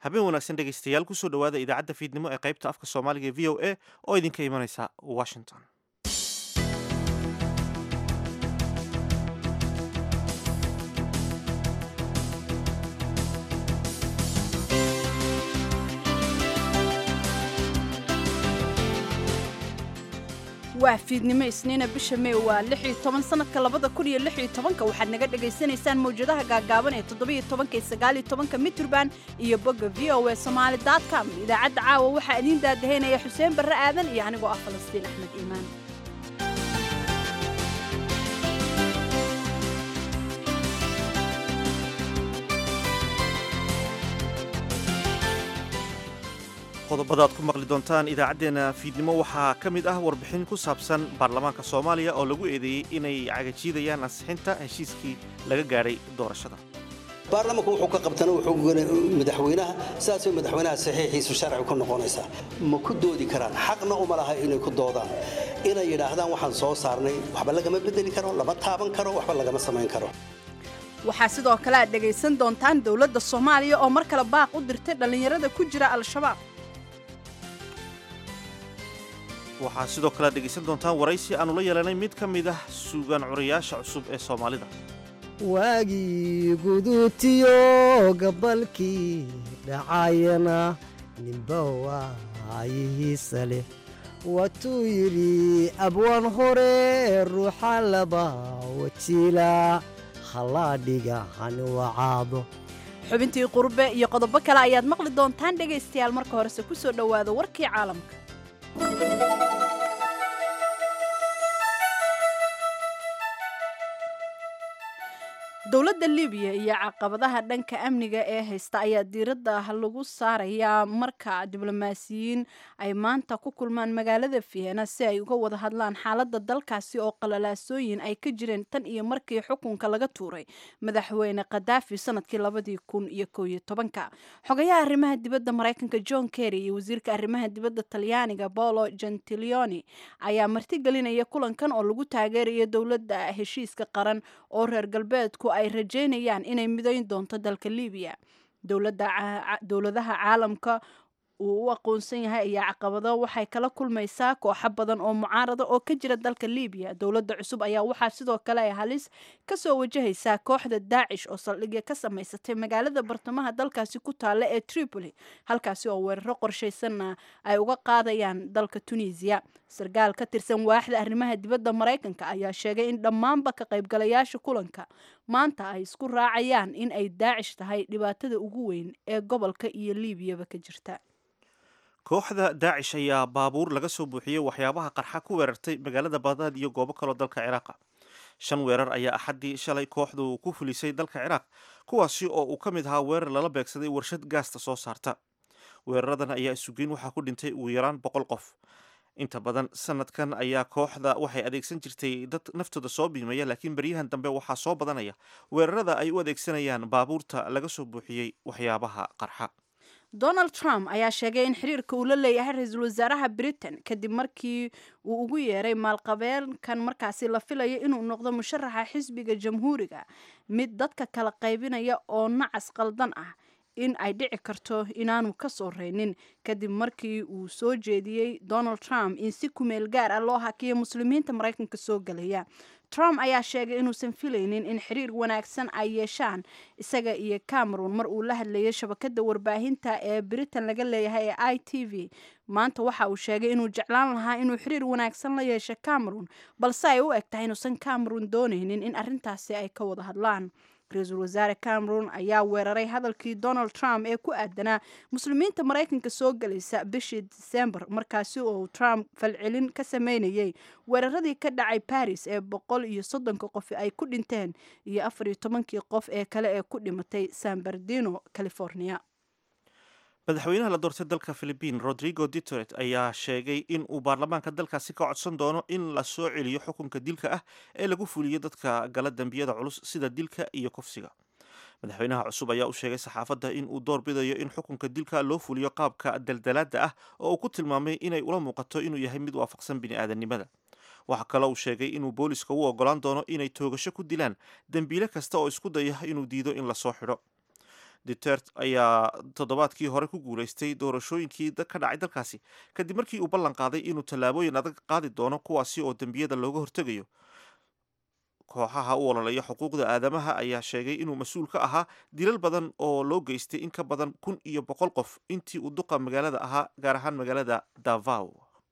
habeen wanaagsan dhegaystayaal kusoo dhowaada idaacadda fiidnimo ee qaybta afka soomaaliga ee v o a oo idinka imanaysa washington waa fiidnimo isniina bisha mey waa lix iyo toban sanadka labada kun iyo lix iyo tobanka waxaad naga dhagaysanaysaan mawjadaha gaagaaban ee toddobiyo tobanka iyo sagaaliyo tobanka mitrban iyo bogga v o a somaali com idaacadda caawa waxaa idiin daadahaynaya xuseen barre aadan iyo anigoo ah falastiin axmed iimaan qodobada aad ku maqli doontaan idaacaddeenna fiidnimo waxaa ka mid ah warbixin ku saabsan baarlamaanka soomaaliya oo lagu eedeeyey inay cagajiidayaan ansixinta heshiiskii laga gaadhay doorashada baarlamanku wuxuu ka qabtana wuxuu madaxweynaha sidaasoo madaxweynaha saxiixiisu sharci ku noqonaysaa ma ku doodi karaan xaqna uma laha inay ku doodaan inay yidhaahdaan waxaan soo saarnay waxba lagama bedeli karo lama taaban karo waxba lagama samayn karo waxaa sidoo kale aad dhegaysan doontaan dowladda soomaaliya oo mar kale baaq u dirtay dhallinyarada ku jira al-shabaab waxaa sidoo kale aad dhegaysan doontaan waraysi aanu la yeelanay mid ka mid ah suugaan curayaasha cusub ee soomaalida waagii guduutiyo gabalkii dhacayana ninba waayihiisa leh waatuu yidhi abwaan hore ruuxa laba wajiila hallaadhiga hani wacaado xubintii qurbe iyo qodobo kale ayaad maqli doontaan dhegaystayaal marka horese ku soo dhowaada warkii caalamka dowladda libiya iyo caqabadaha dhanka amniga ee haysta ayaa diiradda lagu saarayaa marka diblomaasiyiin ay maanta ku kulmaan magaalada vienna si ay uga wada hadlaan xaaladda dalkaasi oo qalalaasooyin ay ka jireen tan iyo markii xukunka laga tuuray madaxweyne khadaafi sanadkii labadii kun iyo koow iyo tobanka xogayaha arrimaha dibadda maraykanka john kerry iyo wasiirka arrimaha dibadda talyaaniga paolo gentilioni ayaa martigelinaya kulankan oo lagu taageerayo dowladda heshiiska qaran oo reer galbeedku ay rajeynayaan inay midayn doonto dalka libiya dowladaha caalamka uu u aqoonsan yahay ayaa caqabado waxay kala kulmaysaa kooxo badan oo mucaarada oo ka jira dalka libiya dowladda cusub ayaa waxaa sidoo kale ay halis kasoo wajahaysaa kooxda daacish oo saldhigya ka samaysatay magaalada bartamaha dalkaasi ku taalla ee tripoli halkaasi oo weeraro qorshaysanna ay uga qaadayaan dalka tunisiya sarkaal ka tirsan waaxda arrimaha dibadda maraykanka ayaa sheegay in dhammaanba ka qaybgalayaasha kulanka maanta ay isku raacayaan in ay daacish tahay dhibaatada ugu weyn ee gobolka iyo liibiyaba ka jirta kooxda daacish ayaa baabuur laga soo buuxiyey waxyaabaha qarxa ku weerartay magaalada bagdaad iyo goobo kaloo dalka ciraaqa shan weerar ayaa axaddii shalay kooxdu ku fulisay dalka ciraaq kuwaasi oo uu ka mid ahaa weerar lala beegsaday warshad gaasta soo saarta weeraradan ayaa isugeyn waxaa ku dhintay ugu yaraan boqol qof inta badan sanadkan ayaa kooxda waxay adeegsan jirtay dad naftooda soo biimaya laakiin beryahan dambe waxaa soo badanaya weerarada ay u adeegsanayaan baabuurta laga soo buuxiyey waxyaabaha qarxa donald trump ayaa sheegay in xiriirka uu la leeyahay ra-iisul wasaaraha britain kadib markii uu ugu yeeray maalqabeenkan markaasi la filayo inuu noqdo musharaxa xisbiga jamhuuriga mid dadka kala qaybinaya oo nacas qaldan ah in ay dhici karto inaanu ka soo reynin kadib markii uu soo jeediyey donald trump in si kumeel gaar ah loo hakiyo muslimiinta maraykanka soo galaya trump ayaa sheegay inuusan filaynin in xiriir wanaagsan ay yeeshaan isaga iyo cameron mar uu la hadlayay shabakada warbaahinta ee britain laga leeyahay ee i t v maanta waxa uu sheegay inuu jeclaan lahaa inuu xiriir wanaagsan la yeesho cameron balse ay u eg tahay inuusan cameron doonaynin in arrintaasi ay ka wada hadlaan ra-iisul wasaare cameron ayaa weeraray hadalkii donald trump ee ku aadanaa muslimiinta maraykanka soo galaysa bishii disembar markaasi oo trump falcelin ka sameynayay weeraradii ka dhacay baris ee boqol iyo soddonka qof ay ku dhinteen iyo afar iyo tobankii qof ee kale ee ku dhimatay san bernardino california madaxweynaha la doortay dalka philibiin rodrigo duterte ayaa sheegay in uu baarlamaanka dalkaasi ka codsan doono in la soo celiyo xukunka dilka ah ee lagu fuliyo dadka gala dembiyada culus sida dilka iyo kufsiga madaxweynaha cusub ayaa u sheegay saxaafadda in uu door bidayo in xukunka dilka loo fuliyo qaabka daldalaada ah oo uu ku tilmaamay inay ula muuqato inuu yahay mid waafaqsan bini'aadanimada waxaa kaloo uu sheegay inuu booliska u ogolaan doono inay toogasho ku dilaan dembiile kasta oo isku daya inuu diido in lasoo xidho duterte ayaa toddobaadkii hore ku guulaystay doorashooyinkii ka dhacay dalkaasi kadib markii uu ballan qaaday inuu tallaabooyin adag qaadi doono kuwaasi oo dembiyada looga hortegayo kooxaha u ololeeya xuquuqda aadamaha ayaa sheegay inuu mas-uul ka ahaa dilal badan oo loo geystay in ka badan kun iyo boqol qof intii uu duqa magaalada ahaa gaar ahaan magaalada davao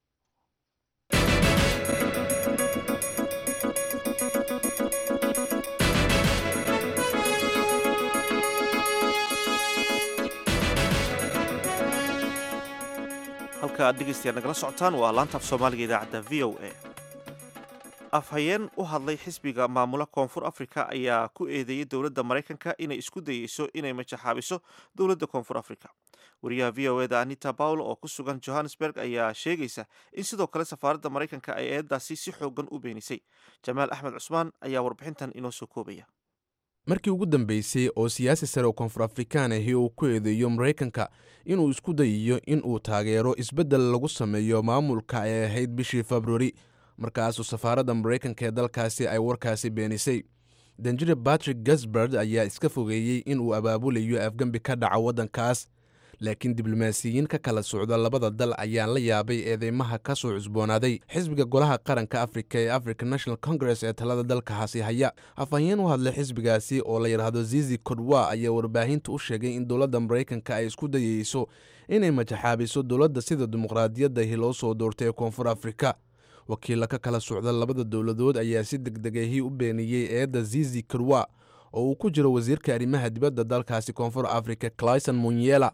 halka aad dhegeystayaad nagala socotaan waa laantaaf soomaaliga idaacadda v o a afhayeen u hadlay xisbiga maamula koonfur africa ayaa ku eedeeyey dowladda maraykanka inay isku dayeyso inay majaxaabiso dowladda koonfur africa wariyaha v o eda anita pawl oo ku sugan johannesburg ayaa sheegaysa in sidoo kale safaaradda maraykanka ay eedaasi si xoogan u beenisay jamaal axmed cusmaan ayaa warbixintan inoo soo koobaya markii ugu dambeysay oo siyaasi sare oo koonfur afrikaan ahi uu ku eedeeyo maraykanka inuu isku dayiyo in uu taageero isbeddel lagu sameeyo maamulka ay ahayd bishii februari markaasuu safaaradda maraykanka ee dalkaasi ay warkaasi beenisay danjire batrick gasbard ayaa iska fogeeyey in uu abaabulayo afgembi ka dhaca waddankaas laakiin diblomaasiyiin ka kala socda labada dal ayaa la yaabay eedeymaha ka soo cusboonaaday xisbiga golaha qaranka afrika ee african national congress ee talada dalkaasi haya afhayeen u hadlay xisbigaasi oo la yidhaahdo zizi kodwa ayaa warbaahinta u sheegay in dowladda maraykanka ay isku dayeyso inay majaxaabiso dowladda sida dimuqraadiyaddahi loo soo doortay ee koonfur afrika wakiilla ka kala socda labada dowladood ayaa si degdegahii u beeniyey eedda zizi kodwa oo uu ku jiro wasiirka arrimaha dibadda dalkaasi koonfur africa clyson munyela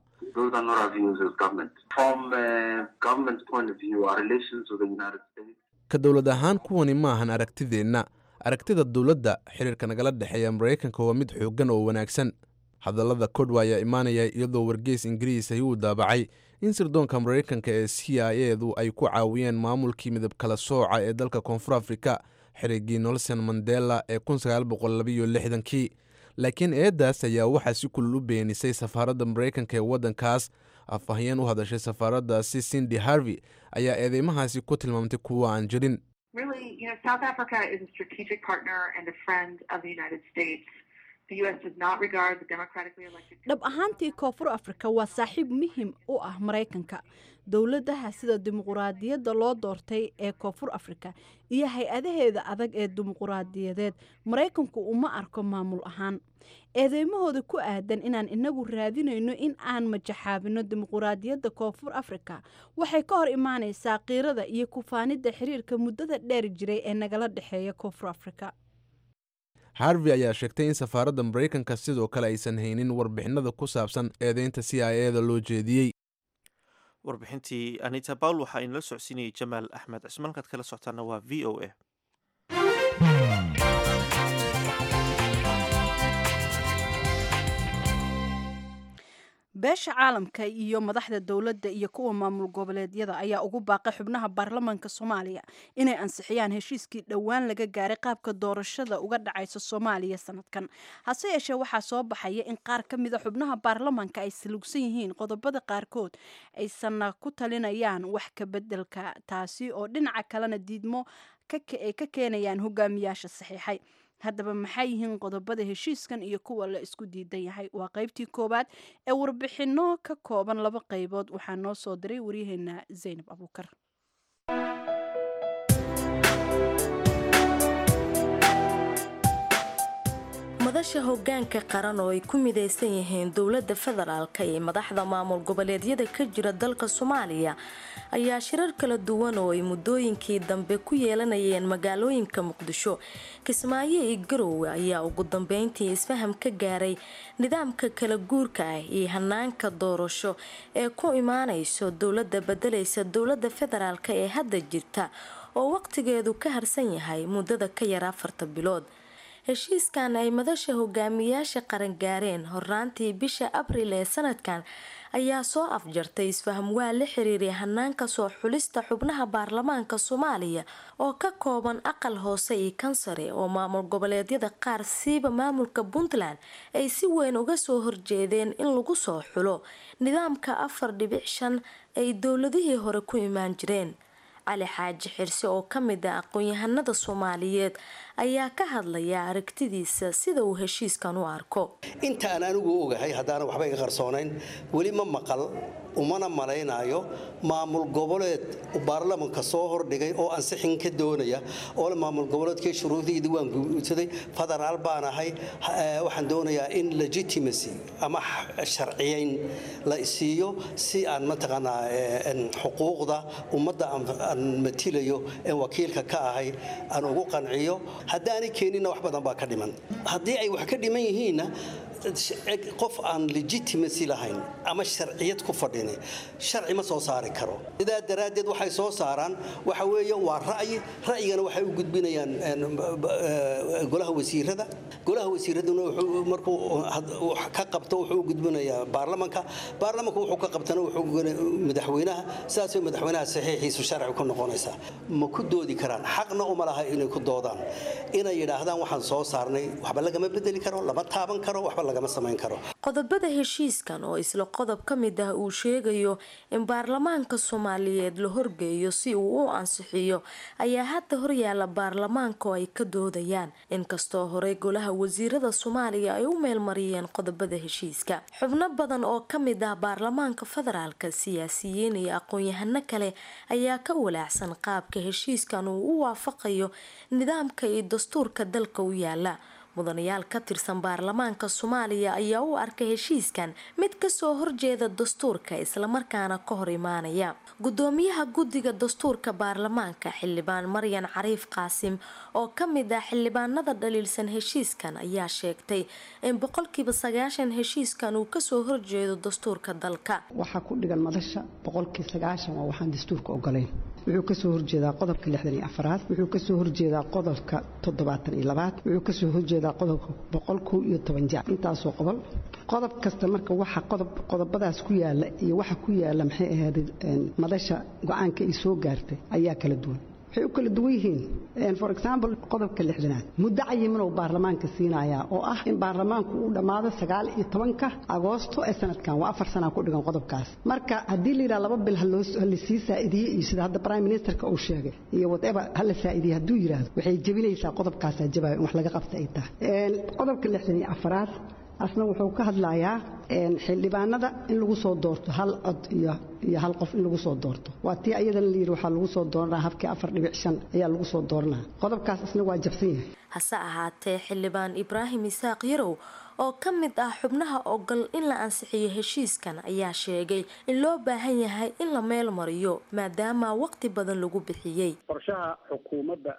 ka dowlad ahaan kuwani maahan aragtideenna aragtida dowladda xiriirka nagala dhexeeya maraykanka waa mid xooggan oo wanaagsan hadallada kodwa ayaa imaanaya iyadoo wargeys ingiriis ahi uu daabacay in sirdoonka maraykanka ee c i edu ay ku caawiyeen maamulkii midab kala sooca ee dalka koonfur afrika xerigii nelson mandela ee kii laakiin eeddaas ayaa waxaa si kulul u beenisay safaaradda maraykanka ee waddankaas afhayeen u hadashay safaaraddaasi cindy harvey ayaa eedeymahaasi ku tilmaamtay kuwa aan jirin dhab ahaantii koonfur afrika waa saaxiib muhim u ah maraykanka dowladaha sida dimuquraadiyadda loo doortay ee koonfur afrika iyo hay-adaheeda adag ee dimuquraadiyadeed maraykanku uma arko maamul ahaan eedeymahooda ku aadan inaan inagu raadinayno in aan majaxaabino dimuquraadiyadda koonfur afrika waxay ka hor imaanaysaa qiirada iyo kufaanidda xiriirka muddada dheer jiray ee nagala dhexeeya koonfur afrika harvey ayaa sheegtay in safaaradda maraykanka sidoo kale aysan haynin warbixinada ku saabsan eedeynta c i eda loo jeediyey warbixintii anita bawl waxaa inala socodsiinayay jamaal axmed cismaan halkaad kala socotaana waa v o a beesha caalamka iyo madaxda dowladda iyo kuwa maamul goboleedyada ayaa ugu baaqay xubnaha baarlamaanka soomaaliya inay ansixiyaan heshiiskii dhowaan laga gaaray qaabka doorashada uga dhacaysa soomaaliya sanadkan hase yeeshee waxaa soo baxaya in qaar ka mida xubnaha baarlamaanka ay salugsan yihiin qodobada qaarkood aysanna ku talinayaan wax ka bedelka taasi oo dhinaca kalena diidmo ay ka keenayaan hogaamiyaasha saxiixay haddaba maxay yihiin qodobada heshiiskan iyo kuwa la isku diidan yahay waa qaybtii koowaad ee warbixino ka kooban laba qaybood waxaa noo soo diray waryaheena zaynab abuukar madasha hogaanka qaran oo ay ku midaysan yihiin dowladda federaalka iyo madaxda maamul goboleedyada ka jira dalka soomaaliya ayaa shirar kala duwan oo ay muddooyinkii dambe ku yeelanayeen magaalooyinka muqdisho kismaayo iyo garowe ayaa ugu dambeyntii isfaham ka gaaray nidaamka kala guurka ah iyo hanaanka doorasho ee ku imaanayso dowladda bedelaysa dowladda federaalk ee hadda jirta oo waqtigeedu ka harsan yahay muddada ka yar afarta bilood heshiiskan ay madasha hogaamiyaasha qaran gaareen horraantii bisha abriil ee sanadkan ayaa soo afjartay isfaham waa la xiriiray hanaanka soo xulista xubnaha baarlamaanka soomaaliya oo ka kooban aqal hoose iyo kansare oo maamul goboleedyada qaar siiba maamulka puntland ay si weyn uga soo horjeedeen in lagu soo xulo nidaamka afar dhibic shan ay dowladihii hore ku imaan jireen cali xaaji xirse oo ka mid ah aqoon-yahanada soomaaliyeed ayaa ka hadlaya aragtidiisa sida uu heshiiskan u arko inta aan anigu ogahay haddaana waxba iga qarsoonayn weli ma maqal umana malaynaayo maamul goboleed baarlamanka soo hordhigay oo ansixin ka doonaya oole maamul goboleedkii shuruudiidii waan guursaday federaal baan ahay waxaan doonayaa in legitimacy ama sharciyayn la isiiyo si aan mataqaanaa xuquuqda ummadda aan matilayo een wakiilka ka ahay aan ugu qanciyo haddaanay keeninna wax badan baa ka dhiman haddii ay wax ka dhiman yihiinna qof aan legitimacy lahayn ama sharciyad ku fadhini sharci ma soo saari karo sidaa daraaddeed waxay soo saaraan waxa weeye waa ra'yi ra'yigana waxay u gudbinayaan golaha wasiirada golaha wasiiraduna markuu ka qabto wuxuu u gudbinayaa baarlamanka baarlamanka wuxuu ka qabtana wuxuu madaxweynaha sidaasay madaxweynaha saxiixiisu sharci ku noqonaysaa ma ku doodi karaan xaqna uma laha inay ku doodaan inay yidhaahdaan waxaan soo saarnay waxba lagama bedeli karo lama taaban karo waxba lagama samayn karo qodobada heshiiskan oo isla qodob ka mid ah uu sheegayo in baarlamaanka soomaaliyeed la horgeeyo si uu u ansixiyo ayaa hadda horyaala baarlamaanka oo ay ka doodayaan inkastoo horey golaha wasiirada soomaaliya ay u meelmariyeen qodobada heshiiska xubno badan oo ka mid ah baarlamaanka federaalka siyaasiyiin iyo aqoon-yahano kale ayaa ka walaacsan qaabka heshiiskan uu u waafaqayo nidaamka iyo dastuurka dalka u yaala mudanayaal ka tirsan baarlamaanka soomaaliya ayaa u arkay heshiiskan mid kasoo horjeeda dastuurka islamarkaana ka hor imaanaya gudoomiyaha guddiga dastuurka baarlamaanka xildhibaan maryan cariif qaasim oo ka mid ah xildhibaanada dhaliilsan heshiiskan ayaa sheegtay in boqolkiiba sagaashan heshiiskan uu kasoo horjeedo dastuurka dalka waxaa ku dhigan madasha boqolkii sagaashan waa waxaan dastuurka ogolayn wuxuu kasoo horjeedaa qodobka lixdan iyo afaraad wuxuu kasoo horjeedaa qodobka toddobaatan iyo labaad wuxuu kasoo horjeedaa qodobka boqol kow iyo toban jaac intaasoo qodol qodob kasta marka waxa qodob qodobadaas ku yaala iyo waxa ku yaala maxay ahayd madasha go-aanka ay soo gaartay ayaa kala duwan waxay u kala duwan yihiin for example qodobka lixdanaad muddo cayimanoo baarlamaanka siinayaa oo ah in baarlamaanku uu dhammaado sagaal iyo tobanka agoosto ee sanadkan waa afar sanaa ku dhigan qodobkaas marka haddii la yidhaha laba bil halasii saa'idiye iyo sida hadda prime ministerka uu sheegay iyo whatever hala saa'idiye hadduu yidhaahdo waxay jebinaysaa qodobkaasaa jabayo in wax laga qabta ay tahay qodobka lixdan iyo afaraad asna wuxuu ka hadlayaa xildhibaanada in lagu soo doorto hal cod iyo iyo hal qof in lagu soo doorto waa tii ayadana la yidhi waxaa lagu soo dooranaa habkii afar dhibic shan ayaa lagu soo dooranaa qodobkaas isna waa jabsan yahay hase ahaatee xildhibaan ibraahim isaaq yarow oo ka mid ah xubnaha ogol in la ansixiyo heshiiskan ayaa sheegay in loo baahan yahay in la meel mariyo maadaama waqti badan lagu bixiyey qorshaha xukuumadda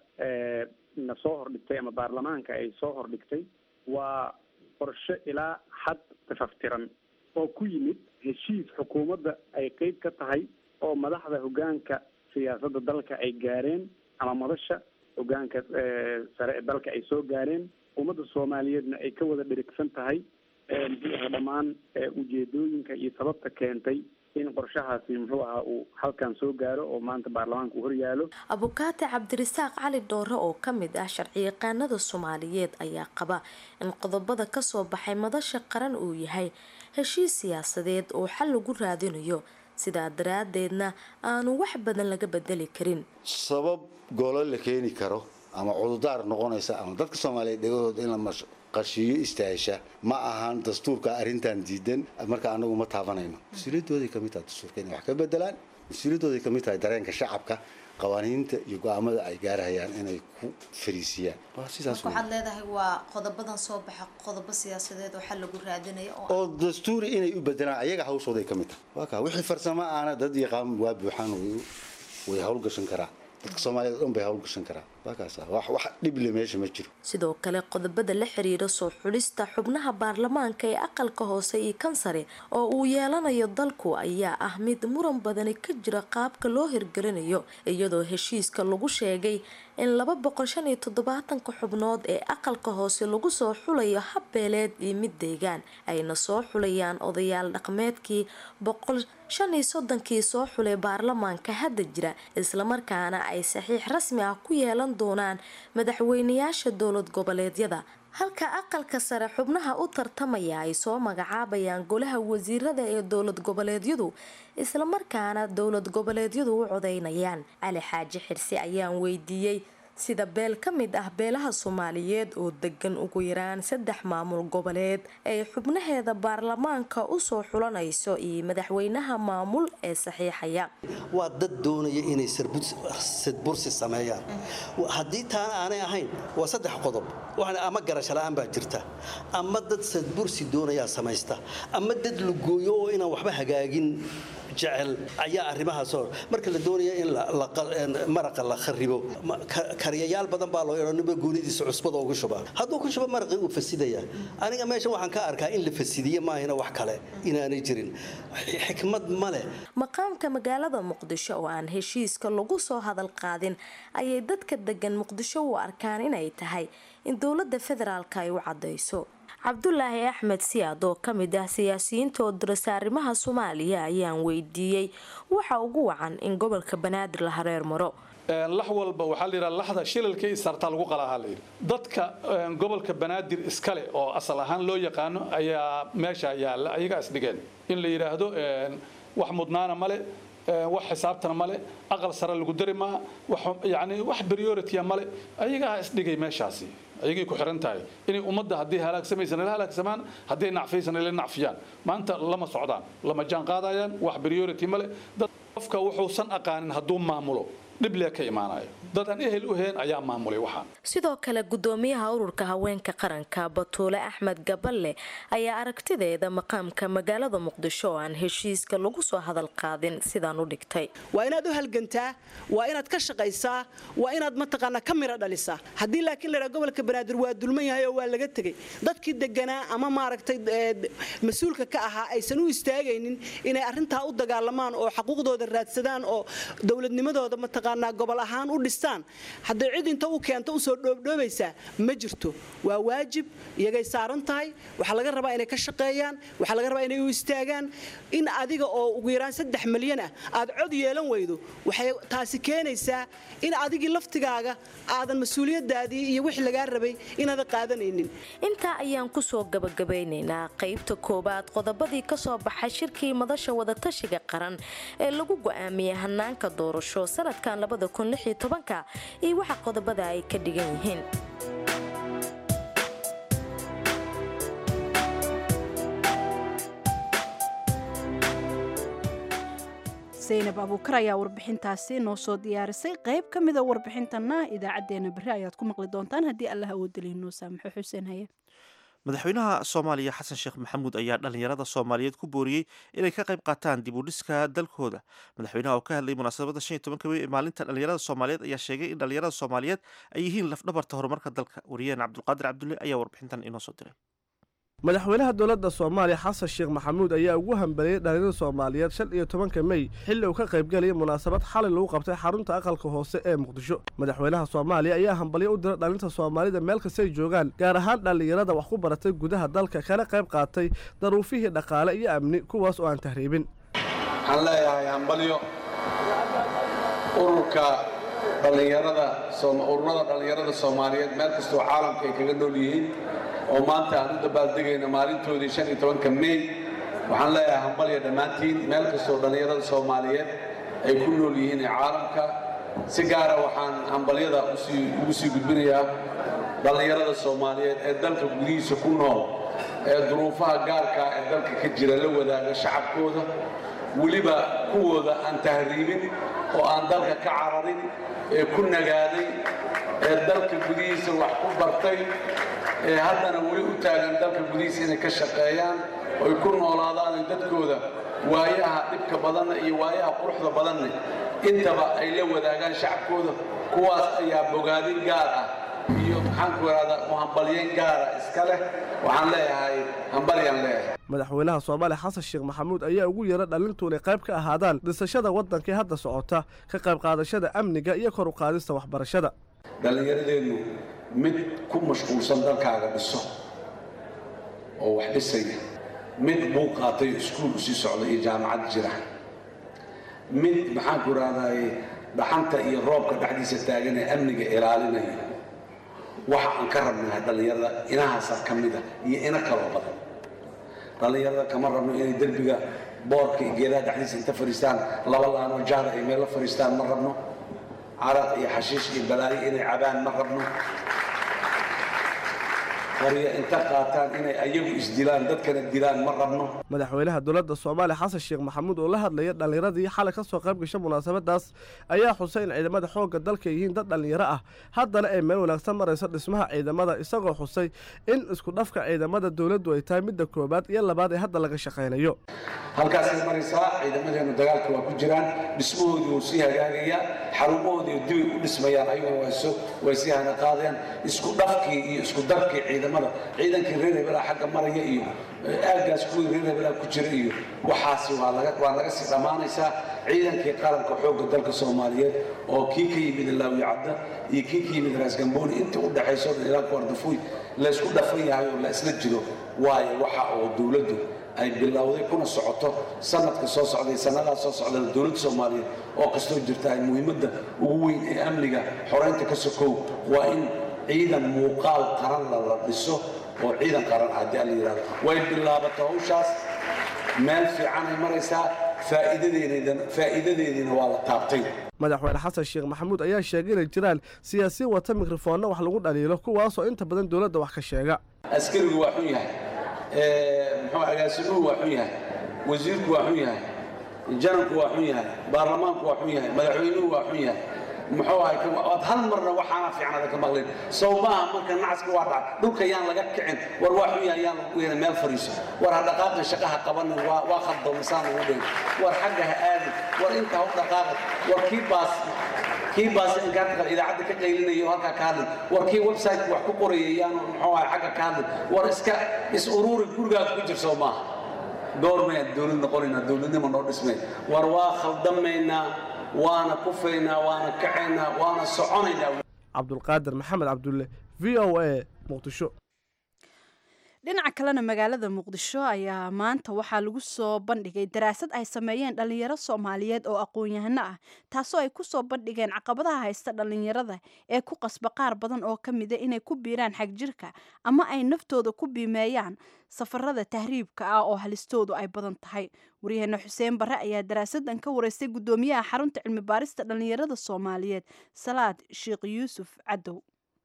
na soo hordhigtay ama baarlamaanka ay soo hordhigtay waa qorshe ilaa xad tafaftiran oo ku yimid heshiis xukuumadda ay qeyb ka tahay oo madaxda hoggaanka siyaasadda dalka ay gaareen ama madasha hoggaanka sare ee dalka ay soo gaareen ummadda soomaaliyeedna ay ka wada dherigsan tahay muxuu aha dhammaan ujeedooyinka iyo sababta keentay in qorshahaasi muxuu ahaa uu halkan soo gaaro oo maanta baarlamaanka uu horyaalo abukaate cabdirasaaq cali dhoore oo ka mid ah sharciyaqaanada soomaaliyeed ayaa qaba in qodobada kasoo baxay madasha qaran uu yahay heshiis siyaasadeed oo xal lagu raadinayo sidaa daraadeedna aanu wax badan laga bedeli karin sabab golo la keeni karo ama cududaar noqonaysa ama dadka soomaaliyeed dhegahooda in la qashiyo istaahisha ma ahan dastuurka arrintan diidan marka anagu ma taabanayno mas-uuliyadooday kamid tahay dastuurka inay wax ka bedelaan mas-uuliyadooday kamid tahay dareenka shacabka qawaaniinta iyo go-aamada ay gaarahayaan inay ku fariisiyaan waxaad leedahay waa qodobadan soo baxa qodobo siyaasadeed oo xal lagu raadinayo oo dastuuri inay u bedelaan ayaga hawshooday kamid tahay waa kaa wixii farsamo aana dad yaqaan waa buuxaan way hawlgashan karaa dadka soomaaliyeed dhan bay hawlgashan karaa waakaas wax wax dhible meesha ma jiro sidoo kale qodobada la xiriira soo xulista xubnaha baarlamaanka ee aqalka hoose iyo kansare oo uu yeelanayo dalku ayaa ah mid muran badani ka jira qaabka loo hirgelinayo iyadoo heshiiska lagu sheegay in laba boqol shan iyo toddobaatanka xubnood ee aqalka hoose lagu soo xulayo habbeeleed iyo mid deegaan ayna soo xulayaan odayaal dhaqmeedkii boqol shan iyo soddonkii soo xulay baarlamaanka hadda jira islamarkaana ay saxiix rasmi ah ku yeelan doonaan madaxweynayaasha dowlad goboleedyada halka aqalka sare xubnaha u tartamaya ay soo magacaabayaan golaha wasiirada ee dowlad goboleedyadu islamarkaana dowlad goboleedyadu u codeynayaan cali xaaji xirsi ayaan weydiiyey sida beel ka mid ah beelaha soomaaliyeed oo degan ugu yaraan saddex maamul goboleed ay xubnaheeda baarlamaanka usoo xulanayso iyo madaxweynaha maamul ee saxiixaya waa dad doonaya inay sadbursi sameeyaan haddii taana aanay ahayn waa saddex qodob ama garasho la-aan baa jirta ama dad sadbursi doonayaa samaysta ama dad lugooyo oo inaan waxba hagaagin jecel ayaa arrimahaas marka la doonaya in maraqa la kharibo kariyayaal badan baa loo yeedho ninba goonidiisa cusbada ugu shubaa hadduu ku shubo maraqii uu fasidaya aniga meesha waxaan ka arkaa in la fasidiye maahina wax kale inaanay jirin xikmad ma leh maqaamka magaalada muqdisho oo aan heshiiska lagu soo hadal qaadin ayay dadka degan muqdisho u arkaan inay tahay in dowlada federaalka ay u cadayso cabdulaahi axmed siyaad oo ka mid ah siyaasiyiinta oo dirasa arrimaha soomaaliya ayaan weydiiyey waxa ugu wacan in gobolka banaadir la hareer maro lax walba waxaa la yidhaha laxda shilalka isartaa lagu qalaahaa la yidhi dadka gobolka banaadir iskale oo asal ahaan loo yaqaano ayaa meesha yaalla ayagaa isdhigeen in la yidhaahdo wax mudnaana male wax xisaabtana male aqal sare lagu dari maa yani wax priority male ayagaa isdhigay meeshaasi ayagay ku xiran tahay inay ummadda haddii halaagsamaysan la halaagsamaan hadday nacfaysan la nacfiyaan maanta lama socdaan lama jaan qaadayaan wax priority male dad qofka wuxuusan aqaanin hadduu maamulo dhiblee ka imaanayo dad aan ehel u heen ayaa maamulay waxaan sidoo kale gudoomiyaha ururka haweenka qaranka batuule axmed gaballe ayaa aragtideeda maqaamka magaalada muqdisho oo aan heshiiska lagu soo hadal qaadin sidaan u dhigtay waa inaad u halgantaa waa inaad ka shaqaysaa waa inaad mataqaanaa ka miro dhalisaa haddii laakiin la yidhaha gobolka banaadir waa dulman yahay oo waa laga tegey dadkii deganaa ama maaragtay mas-uulka ka ahaa aysan u istaagaynin inay arrintaa u dagaalamaan oo xaquuqdooda raadsadaan oo dowladnimadooda mataqaanaa gobol ahaan u dhistaan hadday cid inta u keento usoo dhoobdhoobaysaa ma jirto waa waajib iyagay saaran tahay waxaa laga rabaa inay ka shaqeeyaan waxaa laga rabaa inay u istaagaan in adiga oo ugu yaraan saddex milyan ah aad cod yeelan weydo waxay taasi keenaysaa in adigii laftigaaga aadan mas-uuliyadaadii iyo wixii lagaa rabay inaadan qaadanaynin intaa ayaan kusoo gabagabaynaynaa qaybta koowaad qodobadii kasoo baxay shirkii madasha wadatashiga qaran ee lagu go'aamiyey hanaanka doorasho sanadkan iyo waxa qodobada ay ka dhigan yihiin saynab abuukar ayaa warbixintaasi noo soo diyaarisay qayb ka mida warbixintana idaacadeena berri ayaad ku maqli doontaan haddii allah awoodalihi noo saamaxo xuseen haye madaxweynaha soomaaliya xasan sheekh maxamuud ayaa dhallinyarada soomaaliyeed ku booriyey inay ka qayb qaataan dib u dhiska dalkooda madaxweynaha oo ka hadlayay munaasabadda shan iyo tobanka wey ee maalinta dhallinyarada soomaaliyeed ayaa sheegay in dhallinyarada soomaaliyeed ay yihiin lafdhabarta horumarka dalka wariyaheen cabdulqaadir cabdulle ayaa warbixintan inoo soo diray madaxweynaha dowladda soomaaliya xasan sheekh maxamuud ayaa ugu hambaliyey dhallinyarada soomaaliyeed shan iyo tobanka mey xilli uu ka qaybgalayay munaasabad xalay lagu qabtay xarunta aqalka hoose ee muqdisho madaxweynaha soomaaliya ayaa hambalyo u dira dhallinta soomaalida meel kastay joogaan gaar ahaan dhallinyarada wax ku baratay gudaha dalka kana qayb qaatay daruufihii dhaqaale iyo amni kuwaas oo aan tahriibin waxaan leeyahay hambalyo ururka dhallinyarada ururada dhallinyarada soomaaliyeed meel kastoo caalamka ay kaga nool yihiin oo maanta aan u dabaaldegayno maalintoodii shan iyo tobanka mey waxaan leeyahay hambalya dhammaantiin meel kastoo dhallinyarada soomaaliyeed ay ku nool yihiin ee caalamka si gaara waxaan hambalyada ugu sii gudbinayaa dhallinyarada soomaaliyeed ee dalka gudihiisa ku nool ee duruufaha gaarkaa ee dalka ka jira la wadaaga shacabkooda weliba kuwooda aan tahriibin oo aan dalka ka cararin ee ku nagaaday ee dalka gudihiisa wax ku bartay ee haddana weli u taagan dalka gudihiisa inay ka shaqeeyaan oy ku noolaadaan dadkooda waayaha dhibka badanna iyo waayaha quruxda badanna intaba ay la wadaagaan shacabkooda kuwaas ayaa bogaadin gaar ah iyo maxaanku ihahdaa u hambalyeyn gaara iska leh waxaan leeyahay hambalyaan leeyahay madaxweynaha soomaaliya xasan sheekh maxamuud ayaa ugu yeera dhalintu inay qayb ka ahaadaan dhisashada waddankii hadda socota ka qayb qaadashada amniga iyo kor u qaadista waxbarashada dhallinyaradeennu mid ku mashquulsan dalkaaga dhiso oo wax dhisaya mid buu qaatay iskuul usii socda iyo jaamacad jira mid maxaanku ihahdaay dhaxanta iyo roobka dhexdiisa taagan ee amniga ilaalinaya waxa aan ka rabnahay dhallinyarada inahaasa ka mid ah iyo ina kaloo badan dhallinyarada kama rabno inay derbiga boorka iyo geedaha dhexdiisa inta fadhiistaan laba laanoo jaada ay meel la fadhiistaan ma rabno caraq iyo xashiish iyo balaayo inay cabaan ma rabno qoryo inta qaataan inay ayagu isdilaan dadkana dilaan ma rabno madaxweynaha dowladda soomaaliya xasan sheekh maxamuud oo la hadlaya dhallinyaradii xalay ka soo qayb gasha munaasabadaas ayaa xusay in ciidamada xoogga dalka yihiin dad dhallinyaro ah haddana ay meel wanaagsan marayso dhismaha ciidamada isagoo xusay in isku dhafka ciidamada dowladdu ay tahay midda koowaad iyo labaad ee hadda laga shaqaynayo halkaasay maraysaa ciidamadeenu dagaalka waa ku jiraan dhismahoodii wuu sii hagaagayaa xarumahoodii dibay u dhismayaan ayaguna way sii hana qaadeen isku dhafkii iyo isku darkii ciidamada ciidankii reer hebelaa xagga maraya iyo aaggaas kuwii reer hebelaa ku jira iyo waxaasi waa laga sii dhammaanaysaa ciidankii qaranka xoogga dalka soomaaliyeed oo kii ka yimid laawi cadda iyo kii ka yimid raasgambooni intii u dhaxayso dhan ilaa kuwardafuy laysku dhafan yahay oo la isla jiro waayo waxa oo dowladdu ay bilowday kuna socoto sanadka soo socday sannadaa soo socdana dowladda soomaaliyeed oo kastoo jirta ay muhiimadda ugu weyn ee amniga xoraynta ka sokow waa in ciidan muuqaal qaran la la dhiso oo ciidan qaran ah haddii alla yidhahdo way bilaabato hawshaas meel fiicanay maraysaa faa'iidadeediina waa la taabtay madaxweyne xasan sheekh maxamuud ayaa sheegay inay jiraan siyaasiyin wata mikrofoonna wax lagu dhaliilo kuwaasoo inta badan dowladda wax ka sheega askarigu waa xun yahay muxuu agaasimuhu waa xun yahay wasiirku waa xun yahay janabku waa xun yahay baarlamaanku waa xun yahay madaxweynuhu waa xun yahay muxuu ahay waad hal marna waxaana fiicnada ka maqlin sow maaha marka nacaska waa dhaca dhulka yaan laga kicin war waa xun yahay yaan lagu yeelin meel fadhiiso war ha dhaqaaqin shaqaha qabanin waa waa khaldo misaan lagu dhigin war xagga ha aadin war inta ha u dhaqaaqin war kii baas kii baas inkaarta idaacadda ka qaylinaya halkaa ka hadlin war kii website wax ku qoraya yaanu muxuu ahay xagga ka hadlin war iska is ururi gurigaas ku jir sow maaha goormayaan dowlad noqonaynaa dowladnimo noo dhismay war waa khaldamaynaa waana kufaynaa waana kacaynaa waana soconaynaa cabdulqaadir maxamed cabdulle v o a muqdisho dhinaca kalena magaalada muqdisho ayaa maanta waxaa lagu soo bandhigay daraasad ay sameeyeen dhallinyaro soomaaliyeed oo aqoon-yahano ah taasoo ay ku soo bandhigeen caqabadaha haysta dhallinyarada ee ku qasba qaar badan oo ka mida inay ku biiraan xagjirka ama ay naftooda ku biimeeyaan safarada tahriibka ah oo halistoodu ay badan tahay waryaheena xuseen barre ayaa daraasadan ka wareystay guddoomiyaha xarunta cilmi baarista dhallinyarada soomaaliyeed salaad sheekh yuusuf cadow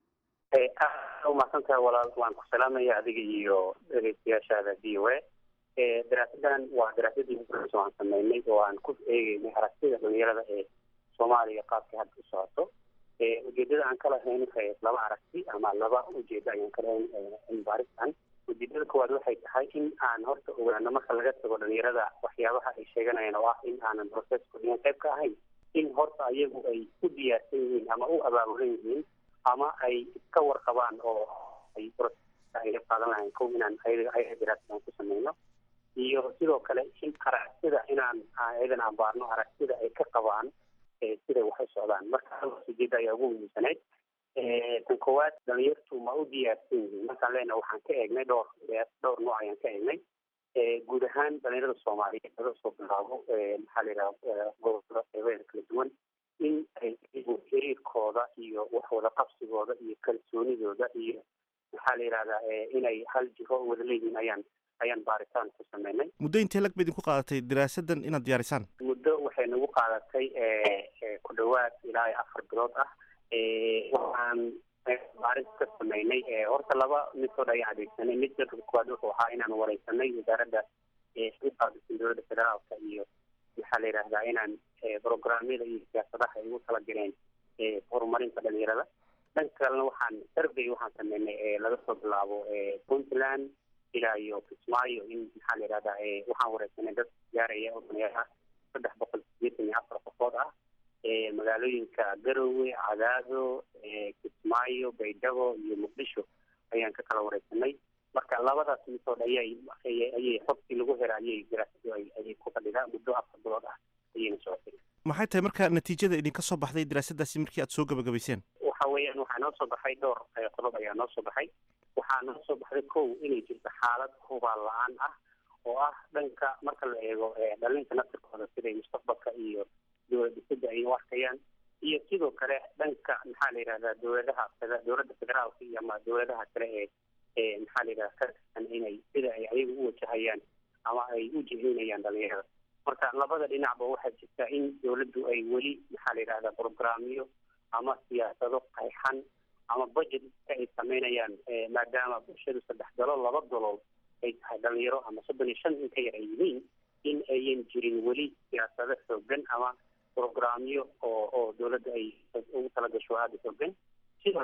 umahadsantahay walaal waan ku salaamaya adiga iyo dhegeystayaashaada v o a daraasadan waa daraasadii horeysa aan sameynay oo aan ku eegeynay aragtida dhalinyarada ee soomaaliya qaabka hadda u socoto ujeedada aan ka lahayn waxay laba aragti ama laba ujeedo ayaan ka lahayn cilmi baaristan ujeedada koowaad waxay tahay in aan horta ogaano marka laga tago dhalinyarada waxyaabaha ay sheeganayaan oo ah in aanan processku dhigan qayb ka ahayn in horta ayagu ay u diyaarsan yihiin ama u abaabulan yihiin ama ay iska warqabaan oo ay ay qaadan lahayn kow inaan ayaga ayaga daraasadan ku sameyno iyo sidoo kale in aragtida inaan ayadan aan baarno aragtida ay ka qabaan siday wax u socdaan marka halkaas ujeeda ayaa ugu muhiimsanayd tan koowaad dhalinyartu ma u diyaarsan yihiin markaan leenaha waxaan ka eegnay dhowr dhowr nooc ayaan ka eegnay guud ahaan dhalinyarada soomaaliyeed laga soo bilaabo maxaa la yidhaha gobolada qeybeeda kala duwan in ay iyagu xiriirkooda iyo wax wada qabsigooda iyo kalsoonidooda iyo maxaa la yidhahdaa inay hal jiro wada leeyihiin ayaan ayaan baaritaan ku sameynay muddo intee lag ba idinku qaadatay daraasadan inaad diyaarisaan muddo waxay nagu qaadatay ku dhawaad ilaa afar bilood ah waxaan baaris ka sameynay horta laba midkood ayaan adeegsanay midka koowaad wuxuu ahaa inaan wareysanay wasaaradda uqaabisan dowladda federaalka iyo maxaa la yidhahdaa inaan programyada iyo siyaasadaha ay ugu tala galeen horumarinta dhalinyarada dhanka kalena waxaan survey waxaan sameynay laga soo bilaabo puntland ilaa iyo kismaayo in maxaa la yidhahdaa waxaan wareysanay dad gaaraya oo dhalinyaro ah saddex boqol sideetan iyo afar qofood ah magaalooyinka garowe cadaado kismaayo baydhabo iyo muqdisho ayaan ka kala wareysanay marka labadaas midood ayay ayay xogtii lagu hera ayay daraasadu ayay ku fadhidaa muddo afar bilood ah ayayna socotay maxay tahay marka natiijada idinka soo baxday daraasadaasi markii aad soo gabagabayseen waxa weeyaan waxaa noo soo baxay dhowr qodob ayaa noo soo baxay waxaa noo soo baxday kow inay jirto xaalad hubaal la-aan ah oo ah dhanka marka la eego dhalinta naftirkooda siday mustaqbalka iyo dowlad dhisada ay u arkayaan iyo sidoo kale dhanka maxaa la yidhahdaa dowladaha dowladda federaalka iyo ama dowladaha kale ee ee maxaa la yidhahda ka tirsan inay sida ay ayaga u wajahayaan ama ay u jihaynayaan dhalinyarada marka labada dhinacba waxaa jirta in dowladdu ay weli maxaa la yidhahdaa programyo ama siyaasado qayxan ama budget ay sameynayaan maadaama bulshadu saddex dalool laba dalool ay tahay dhalinyaro ama soddon iyo shan in ka yar ay yihiin in ayan jirin weli siyaasado xoogan ama programyo oo oo dowladda ay ugu talagasho aada xoogan sidoo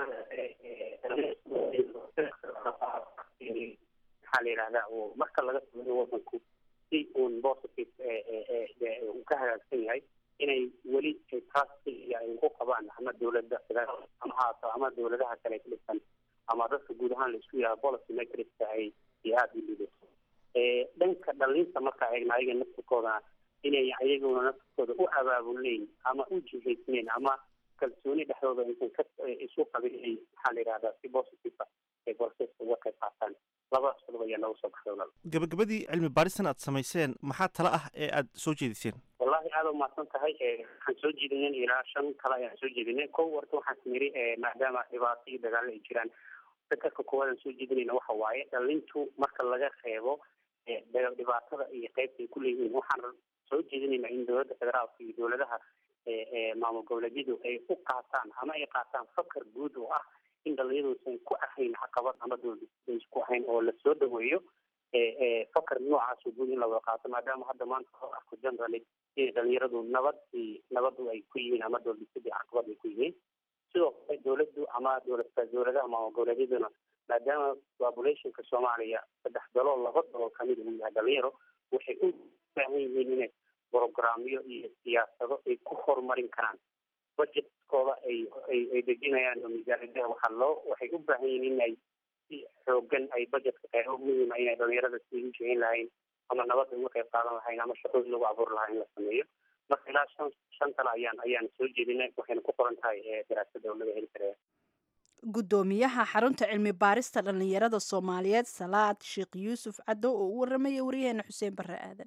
maxaa la yidhahdaa marka laga sameeyo wadanku si uun positive uu ka hagaagsan yahay inay weli taas ay ugu qabaan ama dowladda federaal ama haato ama dowladaha kale ka dhisan ama dadka guud ahaan la isku yahay policy makerska ay iyo aada u liidato dhanka dhalinta markaa eegna ayaga naftirkoodana inay ayaguna naftirkooda u abaabuleyn ama u jihaysneyn ama kalsooni dhexdooda aysan ka isu qabin inay maxaa la yidhahdaa si positive ay borseska uga qayb qaataan labadaas qodob ayaa nooga soo baxday walaal gabagabadii cilmi baaristan aad samayseen maxaa tala ah ee aad soo jeediseen wallahi aada umahadsan tahay waxaan soo jeedinen ilaa shan kale ayaan soo jeedinay kow horta waxaan niri maadaama dhibaato iyo dagaalo ay jiraan sakarka koowaad aan soo jeedinayna waxa waaye dhalintu marka laga reebo dhibaatada iyo qeybta ay ku leeyihiin waxaan soo jeedinaynaa in dowladda federaalka iyo dowladaha maamul goboleedyadu ay u qaataan ama ay qaataan fakar guud oo ah in dhalinyaduusan ku ahayn caqabad ama dowladaysan ku ahayn oo lasoo dhaweeyo fakar noocaas oo guud in la wada qaato maadaama hadda maanta loo arko generally inay dhalinyaradu nabad nabadu ay ku yihiin ama dowladdisadii caqabad ay ku yihiin sidoo kale dowladdu ama dowlad dowladaha maamul goboleedyaduna maadaama populationka soomaaliya saddex dalool laba dalool kamid uu yahay dhalinyaro waxay u baahan yihiin inay programyo iyo siyaasado ay ku horumarin karaan budgetkooda ay ay dejinayaan oo miisaaniyadaha waxaa loo waxay u baahan yihiin inay si xoogan ay budgetka qeybo muhiima inay dhalinyarada sidii u jihayn lahayn ama nabadda uga qayb qaadan lahayn ama shaqooyin lagu abuuri lahaa in la sameeyo marka ilaa shan shan kale ayaan ayaan soo jeedinay waxayna ku qoran tahay daraasada oo laga heli karaya guddoomiyaha xarunta cilmi baarista dhallinyarada soomaaliyeed salaad sheekh yuusuf caddo oo u waramaya wariyaheena xuseen barre aadan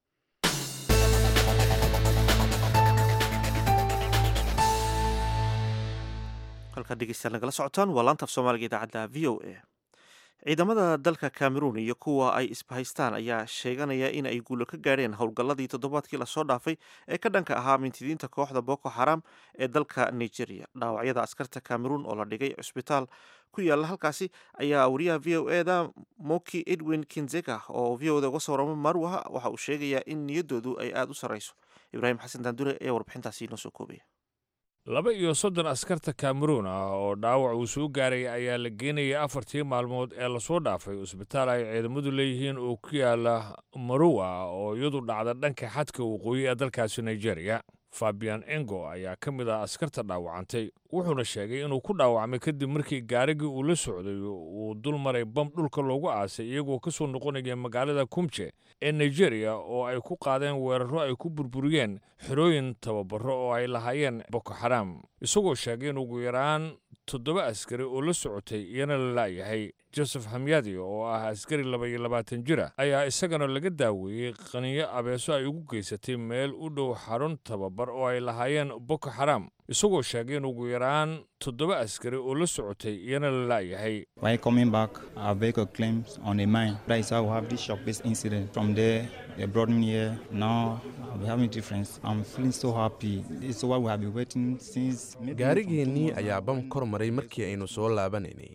halkaad dhegeystayaal nagala socotaan waa laanta af soomaaliga idaacadda v o a ciidamada dalka cameroon iyo kuwa ay isbahaystaan ayaa sheeganaya in ay guulo ka gaadheen howlgalladii toddobaadkii lasoo dhaafay ee ka dhanka ahaa mintidiinta kooxda boko xaram ee dalka nigeria dhaawacyada askarta cameroon oo la dhigay cusbitaal ku yaala halkaasi ayaa wariyaha v o eda moki edwin kinzega oo v o da uga soo waramo marwa waxa uu sheegayaa in niyaddoodu ay aada u sarreyso ibraahim xasan daandure ayaa warbixintaasi inoo soo koobaya laba iyo soddon askarta kameruun ah oo dhaawac uu soo gaaray ayaa la geenayay afartii maalmood ee lasoo dhaafay cusbitaal ay ciidamadu leeyihiin oo ku yaala maruwa oo iyadu dhacda dhanka xadka waqooyi ee dalkaasi nigeria fabian engo ayaa ka mid ah askarta dhaawacantay wuxuuna sheegay inuu ku dhaawacmay kadib markii gaarigii uu la socday uu dul maray bam dhulka loogu aasay iyagoo ka soo noqonaya magaalada kumje ee nigeria oo ay ku qaadeen weerarro ay ku burburiyeen xerooyin tababaro oo ay lahaayeen boko xaram isagoo sheegay in ugu yaraan toddoba askari oo la socotay iyana la la'yahay joseph hamyadi oo ah askari laba iyo labaatan jira ayaa isagana laga daaweeyey qaniyo abeeso ay ugu geysatay meel u dhow xarun tababar oo ay lahaayeen boko xaram isagoo sheegay in ugu yaraan toddoba askari oo la socotay iyana la la'yahay While coming back, our vehicle claims on a mine. That is how we have this shock-based incident. From there, they brought me here. Now we're having difference. I'm feeling so happy. This is what we have been waiting since. maybe from two gaarigeennii months ayaa ago. bam kor maray markii aynu soo laabanaynay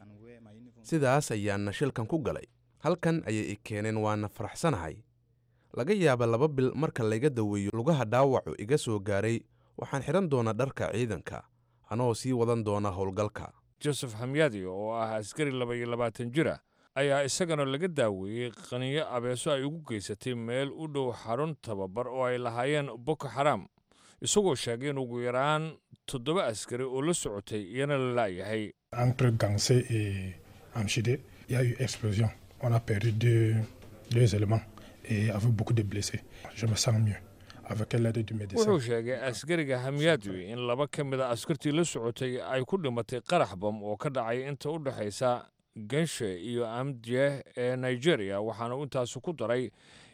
sidaas ayaanna shilkan ku galay halkan ayay i keeneen waana faraxsanahay laga yaaba laba bil marka layga daweeyo lugaha dhaawacu iga soo gaaray waxaan xidhan doonaa dharka ciidanka anoo sii wadan doona howlgalka joseph hamyadi oo ah askari laba iyo labaatan jira ayaa isagana laga daaweeyey qaniyo abeeso ay ugu geysatay meel u dhow xarun tababar oo ay lahaayeen boko xaram isagoo sheegay in ugu yaraan toddoba askari oo la socotay iyana la la'yahay Entre Gansé et Amchide, il y a eu explosion. On a perdu deux, deux éléments et avec beaucoup de blessés. Je me sens mieux avec l'aide du médecin. wuxuu sheegay askariga hamyadwi in laba ka mid a askartii la socotay ay ku dhimatay qarax bam oo ka dhacay inta u dhexaysa ganshe iyo amdje ee nigeria waxaana uu intaasi ku daray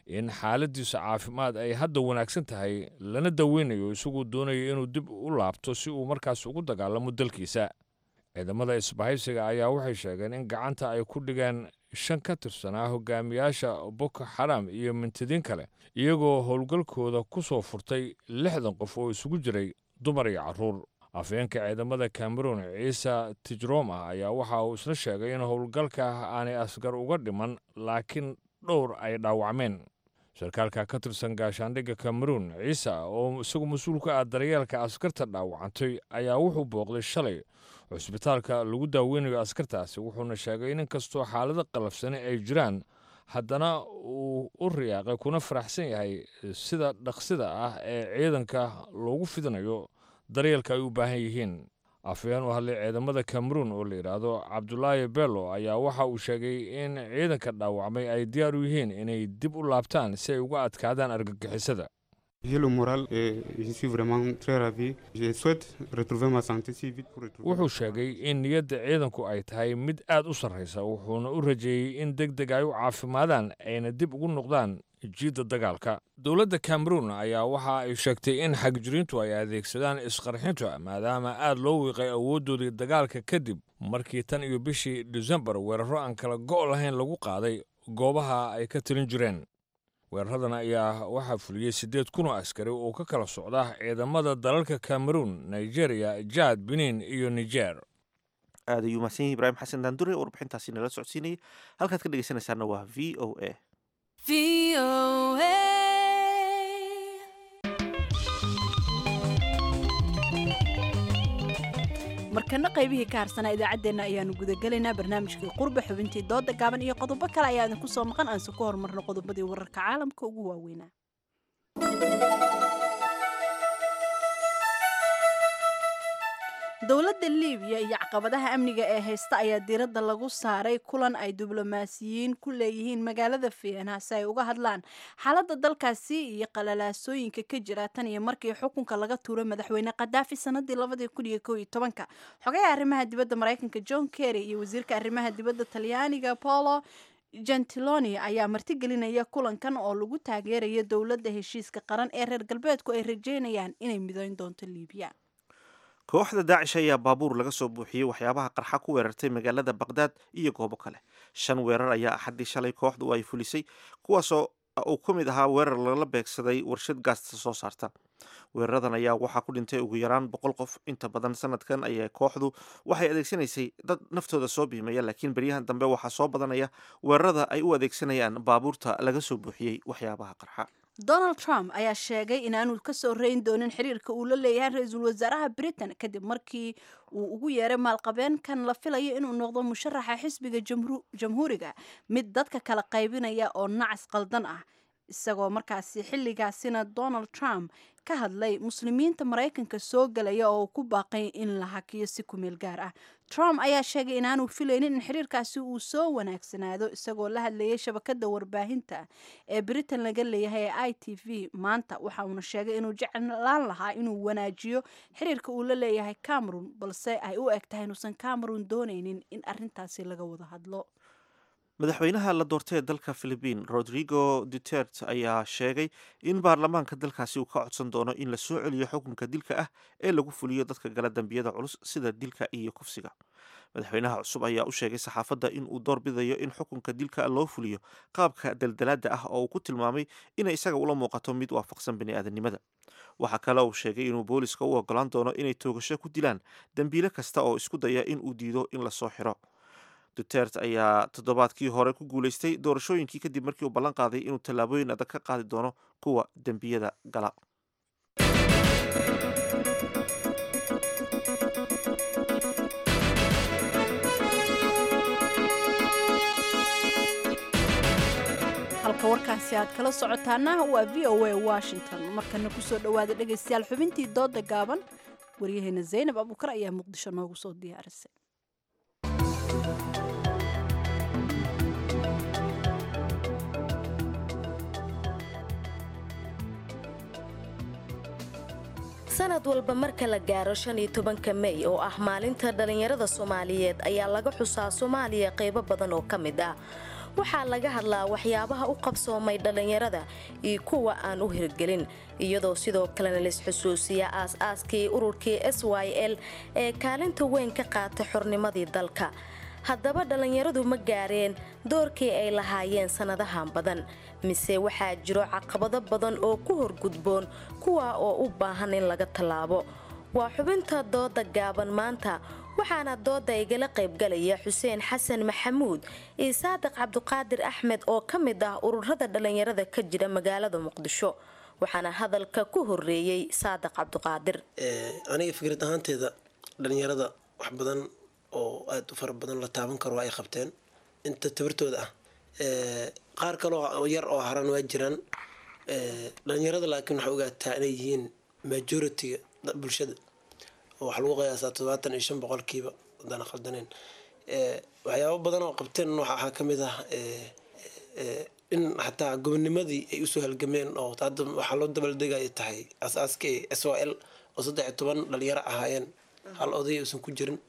in xaaladiisa caafimaad ay hadda wanaagsan tahay lana daweynayo isaguu doonayo inuu dib u laabto si uu markaas ugu dagaalamo dalkiisa ciidamada isbahaysiga ayaa waxay sheegeen in gacanta ay ku dhigeen shan ka tirsanaa hogaamiyaasha boko xaram iyo mintidiin kale iyagoo howlgalkooda ku soo furtay lixdan qof oo isugu jiray dumar iyo carruur afhayeenka ciidamada cameroon ciise tijroma ayaa waxa uu isna sheegay in howlgalka aanay asgar uga dhiman laakiin dhowr ay dhaawacmeen sarkaalka ka tirsan gaashaandhigga cameroon ciise oo isagu mas-uul ka ah daryeelka askarta dhaawacantay ayaa wuxuu booqday shalay cusbitaalka lagu daaweynayo askartaasi wuxuuna sheegay in inkastoo xaalado qalafsani ay jiraan haddana uu u riyaaqay kuna faraxsan yahay sida dhaqsida ah ee ciidanka loogu fidinayo daryeelka ay u baahan yihiin afhayeen u hadlay ciidamada cameroon oo la yidhaahdo cabdulaahi bello ayaa waxa uu sheegay in ciidanka dhaawacmay ay diyaar u yihiin inay dib u laabtaan si ay uga adkaadaan argagixisada J'ai le moral et je suis vraiment très ravi. Je souhaite retrouver ma santé si vite pour retrouver. wuxuu sheegay in niyadda ciidanku ay tahay mid aad u sarraysa wuxuuna u rajeeyey in deg deg ay u caafimaadaan ayna dib ugu noqdaan jiidda dagaalka dowladda cameroon ayaa waxa ay sheegtay in xagjiriintu ay adeegsadaan isqarxinta maadaama aad loo wiiqay awooddoodii dagaalka kadib markii tan iyo bishii desembar weeraro aan kala go' lahayn lagu qaaday goobaha ay ka tilin jireen weeraradan ayaa waxaa fuliyey siddeed kun oo askari oo ka kala socda ciidamada dalalka cameroon nigeria jaad benin iyo niger aad ayuu mahadsan yahay ibraahim xasan daandure warbixintaasi nala socodsiinayay halkaad ka dhegeysanaysaana waa v o a markana qaybihii ka harsanaa idaacaddeenna ayaanu gudagelaynaa barnaamijkii qurba xubintii dooda gaaban iyo qodobo kale ayaa idinku soo maqan aanse ku horumarno qodobadii wararka caalamka ugu waaweynaa dowladda libiya iyo caqabadaha amniga ee haysta ayaa diiradda lagu saaray kulan ay diblomaasiyiin ku leeyihiin magaalada vienna si ay uga hadlaan xaaladda dalkaasi iyo qalalaasooyinka ka jira tan iyo markii xukunka laga tuuray madaxweyne kadaafi sanadii labadii kun iyo kow iyo tobanka xogaha arrimaha dibadda maraykanka john kerry iyo wasiirka arrimaha dibadda talyaaniga polo gentiloni ayaa martigelinaya kulankan oo lagu taageerayo dowladda heshiiska qaran ee reer galbeedku ay rajeynayaan inay midayn doonto libiya kooxda daacish ayaa baabuur laga soo buuxiyey waxyaabaha qarxa ku weerartay magaalada baqdaad iyo goobo kale shan weerar ayaa axaddii shalay kooxdu ay fulisay kuwaasoo uu ka mid ahaa weerar lala beegsaday warshad gaasta soo saarta weeraradan ayaa waxaa ku dhintay ugu yaraan boqol qof inta badan sanadkan ayaa kooxdu waxay adeegsanaysay dad naftooda soo biimaya laakiin beryahan dambe waxaa soo badanaya weerarada ay u adeegsanayaan baabuurta laga soo buuxiyey waxyaabaha qarxa donald trump ayaa sheegay inaanu ka soo reyn doonin xiriirka uu la leeyahay ra-iisul wasaaraha britain kadib markii uu ugu yeeray maalqabeenkan la filayo inuu noqdo musharaxa xisbiga jamhuuriga mid dadka kala qaybinaya oo nacas qaldan ah isagoo markaasi xilligaasina donald trump ka hadlay muslimiinta maraykanka soo galaya oo ku baaqay in la hakiyo si kumeel gaar ah trump ayaa sheegay inaanu filaynin in xiriirkaasi uu soo wanaagsanaado isagoo la hadlayay shabakada warbaahinta ee britain laga leeyahay ee i t v maanta waxa uuna sheegay inuu jeclaan lahaa inuu wanaajiyo xiriirka uu la leeyahay cameron balse ay u eg tahay inuusan cameron doonaynin in arintaasi laga wada hadlo madaxweynaha la doortay ee dalka philibiin rodrigo duterte ayaa sheegay in baarlamaanka dalkaasi uu ka codsan doono in la soo celiyo xukunka dilka ah ee lagu fuliyo dadka gala dembiyada culus sida dilka iyo kufsiga madaxweynaha cusub ayaa u sheegay saxaafadda in uu doorbidayo in xukunka dilka loo fuliyo qaabka daldalaada ah oo uu ku tilmaamay inay isaga ula muuqato mid waafaqsan bini'aadanimada waxaa kale uu sheegay inuu booliska u ogolaan doono inay toogasho ku dilaan dembiile kasta oo isku daya in uu diido in lasoo xiro duterte ayaa toddobaadkii hore ku guulaystay doorashooyinkii kadib markii uu ballan qaaday inuu tallaabooyin adag ka qaadi doono kuwa dembiyada gala halka warkaasi aad kala socotaana waa v o a washington markana kusoo dhowaada dhegaystayaal xubintii dooda gaaban waryaheena zaynab abuukar ayaa muqdisho noogu soo diyaarisay sanad walba marka la gaaro shan iyo tobanka mey oo ah maalinta dhallinyarada soomaaliyeed ayaa laga xusaa soomaaliya qaybo badan oo ka mid ah waxaa laga hadlaa waxyaabaha u qabsoomay dhallinyarada iyo kuwa aan u hirgelin iyadoo sidoo kalena laisxusuusiya aas-aaskii ururkii s y l ee kaalinta weyn ka qaatay xornimadii dalka haddaba dhallinyaradu ma gaareen doorkii ay lahaayeen sannadahan badan mise waxaa jiro caqabado badan oo ku horgudboon kuwa oo u baahan in laga tallaabo waa xubinta dooda gaaban maanta waxaana dooda igala qaybgalaya xuseen xasan maxamuud iyo saadiq cabduqaadir axmed oo ka mid ah ururada dhallinyarada ka jira magaalada muqdisho waxaana hadalka ku horeeyey saadiq cabduqaadir aniga fikrad ahaanteeda dhallinyarada wax badan oo aada u fara badan la taaban karo ay qabteen inta tabartooda ah qaar kaloo yar oo haran waa jiraan dhalinyarada laakiin waxaa ogaataa inay yihiin majority-ga bulshada oo waxaa lagu qiyaasaa todobaatan iyo shan boqolkiiba haddaan khaldaneen waxyaabo badan oo qabteen waxaa ka mid ah in xataa gobonimadii ay usoo halgameen oo hadda waxaa loo dabaldegaya tahay asaaskii s o l oo saddex iyo toban dhalinyaro ahaayeen hal oday uusan ku jirin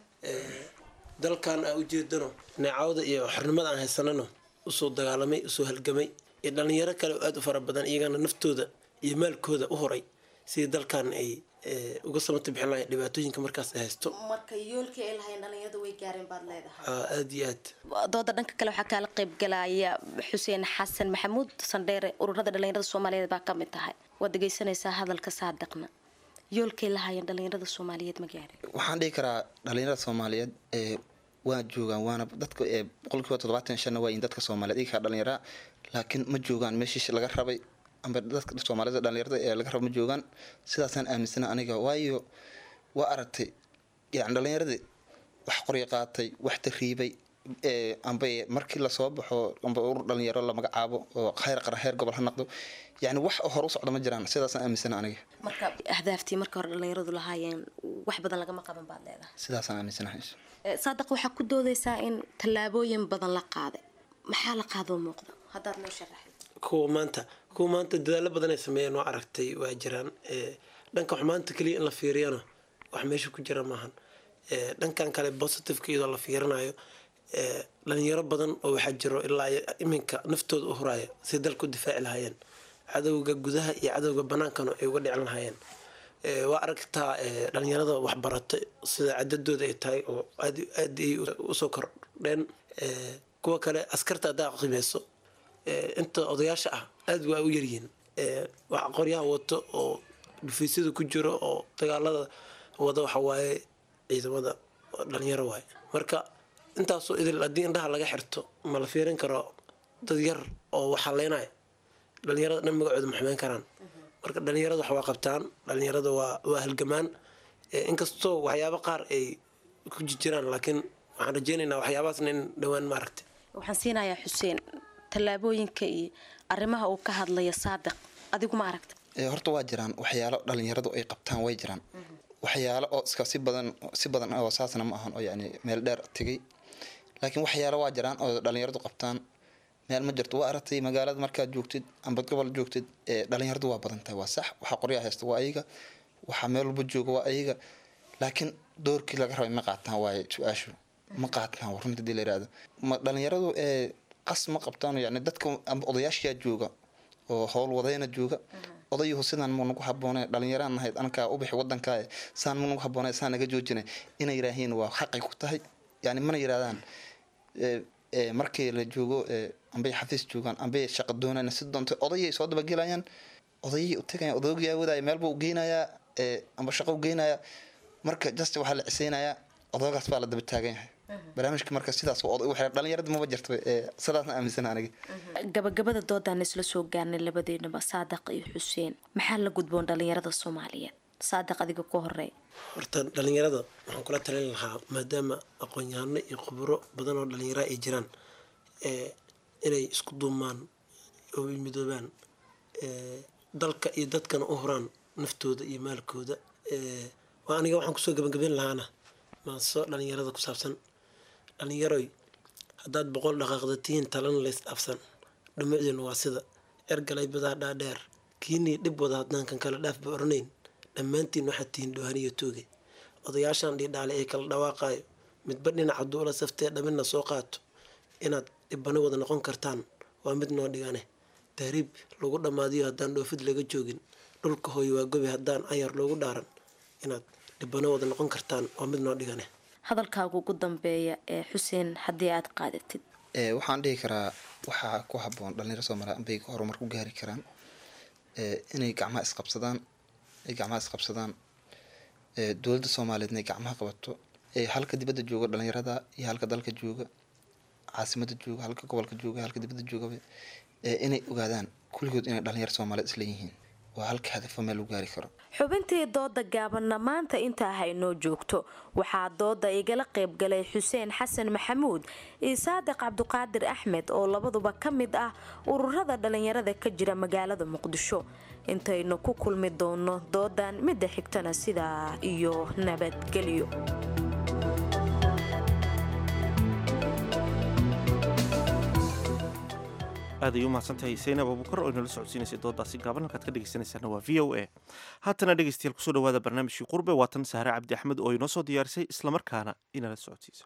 dalkan aa ujeedano neecawda iyo xornimada aan haysanano usoo dagaalamay usoo halgamay iyo dhalinyaro kale oo aada u fara badan iyagana naftooda iyo maalkooda u horay sidii dalkan ay uga samata bixin lahayn dhibaatooyinka markaas ay haysto marka yoolkii ay lahayn dhalinyarada way gaareen baad leedahay aada iyo aad dooda dhanka kale waxaa kaala qaybgalaya xuseen xasan maxamuud sandheere ururada dhalinyarada soomaaliyeed baa ka mid tahay waad dhegeysanaysaa hadalka saadiqna yoolkay lahaayeen dhalinyarada soomaaliyeed ma gaareen waxaan dhihi karaa dhalinyarada soomaaliyeed ee waa joogaan waana dadka ee boqolkiiba toddobaatan shanna waa in dadka soomaaliyeed iga kaa dhalinyara laakiin ma joogaan meeshii laga rabay amba dadka soomaalida dhalinyarada ee laga raba ma joogaan sidaasaan aaminsana aniga waayo waa aragtay yani dhalinyaradii wax qorya qaatay wax tariibay amba markii lasoo baxo amba urur dhalinyaro la magacaabo oo heer qara heer gobol ha noqdo yani wax hore u socda ma jiraan sidaasaan aaminsana aniga marka ahdaaftii marka hore dhalinyaradu lahaayeen wax badan lagama qaban baad leedahay sidaasaan aaminsanahay saadiq waxaa ku doodaysaa in tallaabooyin badan la qaaday maxaa la qaadoo muuqda haddaad noo sharaxay kuwa maanta kuwa maanta dadaalo badan ay sameeyeen oo aragtay waa jiraan dhanka wax maanta keliya in la fiiriyana wax meesha ku jira maahan dhankan kale positiveka iyadoo la fiirinayo dhalinyaro badan oo waxaa jiro ilaa iminka naftooda u huraya si dalku difaaci lahaayeen cadowga gudaha iyo cadowga banaankana ay uga dhicin lahaayeen waa aragtaa dhalinyarada waxbarata sida cadadooda ay tahay oo aad aad ay usoo kordheen kuwa kale askarta haddaa qiimeyso inta odayaasha ah aad waa u yaryihiin wax qoryaha wato oo dhufaysyada ku jiro oo dagaalada wada waxa waaye ciidamada dhalinyaro waaye marka intaasoo idil haddii indhaha laga xirto ma la fiirin karo dad yar oo waxaleynaya dhalinyarada dhan magacooda ma xumeyn karaan marka dhalinyarada wax waa qabtaan dhalinyarada waa waa halgamaan inkastoo waxyaabo qaar ay ku jiraan laakiin waxaan rajeynaynaa waxyaabahaasna in dhowaan maaragtay waxaan siinayaa xuseen tallaabooyinka iyo arrimaha uu ka hadlaya saadiq adigu ma aragta horta waa jiraan waxyaalo dhalinyaradu ay qabtaan way jiraan waxyaalo oo iska si badan si badan oo saasna ma ahan oo yani meel dheer tegay laakiin waxyaalo waa jiraan oo dhalinyaradu qabtaan meel ma jirto waa aragtay magaalada markaad joogtid amba gobol joogtid dhalinyaradu waa badan tahay waa sax waxaa qoryaa haysta waa ayaga waxaa meel walba jooga waa ayaga laakiin doorkii laga rabay ma qaataan waaye su-aashu ma qaataan runta hadii la yirahdo ma dhalinyaradu ee qas ma qabtaan yani dadka amba odayaashiyaa jooga oo howl wadayna jooga odayuhu sidaan mu nagu haboone dhalinyaraan nahayd ankaa u bixi wadankaa saan mu nagu haboone saan naga joojinay inay yiraahiin waa xaqay ku tahay yani mana yirahdaan markii la joogo ambay xafiis joogaan ambay shaqa doonayna si doonta odayay soo dabagelayaan odayay u tagayaan odaygaa wadaya meel buu geynayaa amba shaqo u geynayaa marka just waxaa la ciseynayaa odaygaas baa la daba taagan yahay barnaamijka marka sidaas dhalinyarada maba jirto sidaasna aaminsan aniga gabagabada doodaan isla soo gaarnay labadeennaba saadiq iyo xuseen maxaa la gudboon dhalinyarada soomaaliyeed saadiq adiga ku horey horta dhalinyarada waxaan kula talin lahaa maadaama aqoon-yahano iyo khuburo badan oo dhalinyara ay jiraan inay isku duumaan oo midoobaan dalka iyo dadkana u huraan naftooda iyo maalkooda waa aniga waxaan kusoo gabagabeyn lahaana maaso dhalinyarada ku saabsan dhalinyaroy haddaad boqol dhaqaaqda tihiin talana lays dhaafsan dhumucdiina waa sida ergalay badaa dhaadheer kiinii dhib wada haddaan kan kale dhaafba oranayn dhammaantiin waxaad tihiin dhoohaniyo tooge odayaashaan dhiidhaale ee kala dhawaaqaayo midba dhinaca duula saftee dhamina soo qaato inaad dhibano wada noqon kartaan waa mid noo dhigane tahriib lagu dhammaadiyo haddaan dhoofid laga joogin dhulka hooyo waa gobi haddaan ayar loogu dhaaran inaad dhibano wada noqon kartaan waa mid noo dhigane hadalkaaga ugu dambeeya ee xuseen haddii aad qaadatid Ee, waxaan dhihi karaa waxaa ku haboon dhalinyaro soomaaliya bay horumar ku gaari karaan ee, inay gacmaha isqabsadaan ay gacmaha isqabsadaan ee, dowladda soomaaliyeed inay gacmaha qabato ee, halka dibadda jooga dhalinyarada iyo halka dalka jooga caasimada jooga halka gobolka jooga halka dibadda joogaba ee, inay ogaadaan kulligood inay dhalinyaro soomaaliyeed isla yihiin waa halka hadafo meel lagu gaari karo xubintii dooda gaabanna maanta intaa haynoo joogto waxaa dooda igala qaybgalay xuseen xasan maxamuud iyo saadiq cabduqaadir axmed oo labaduba ka mid ah ururada dhalinyarada ka jira magaalada muqdisho intaynu ku kulmi doono doodan midda xigtana sidaa iyo nabadgelyo aad ay u mahadsantahay saynab abukar oo inala socodsiinaysay doodaasi gaaban halkaad ka dhegeysanaysaana waa v o a haatana dhegeystayaal kusoo dhawaada barnaamijkii qurbe waatan sahre cabdi axmed oo inoo soo diyaarisay islamarkaana inala socodsiisa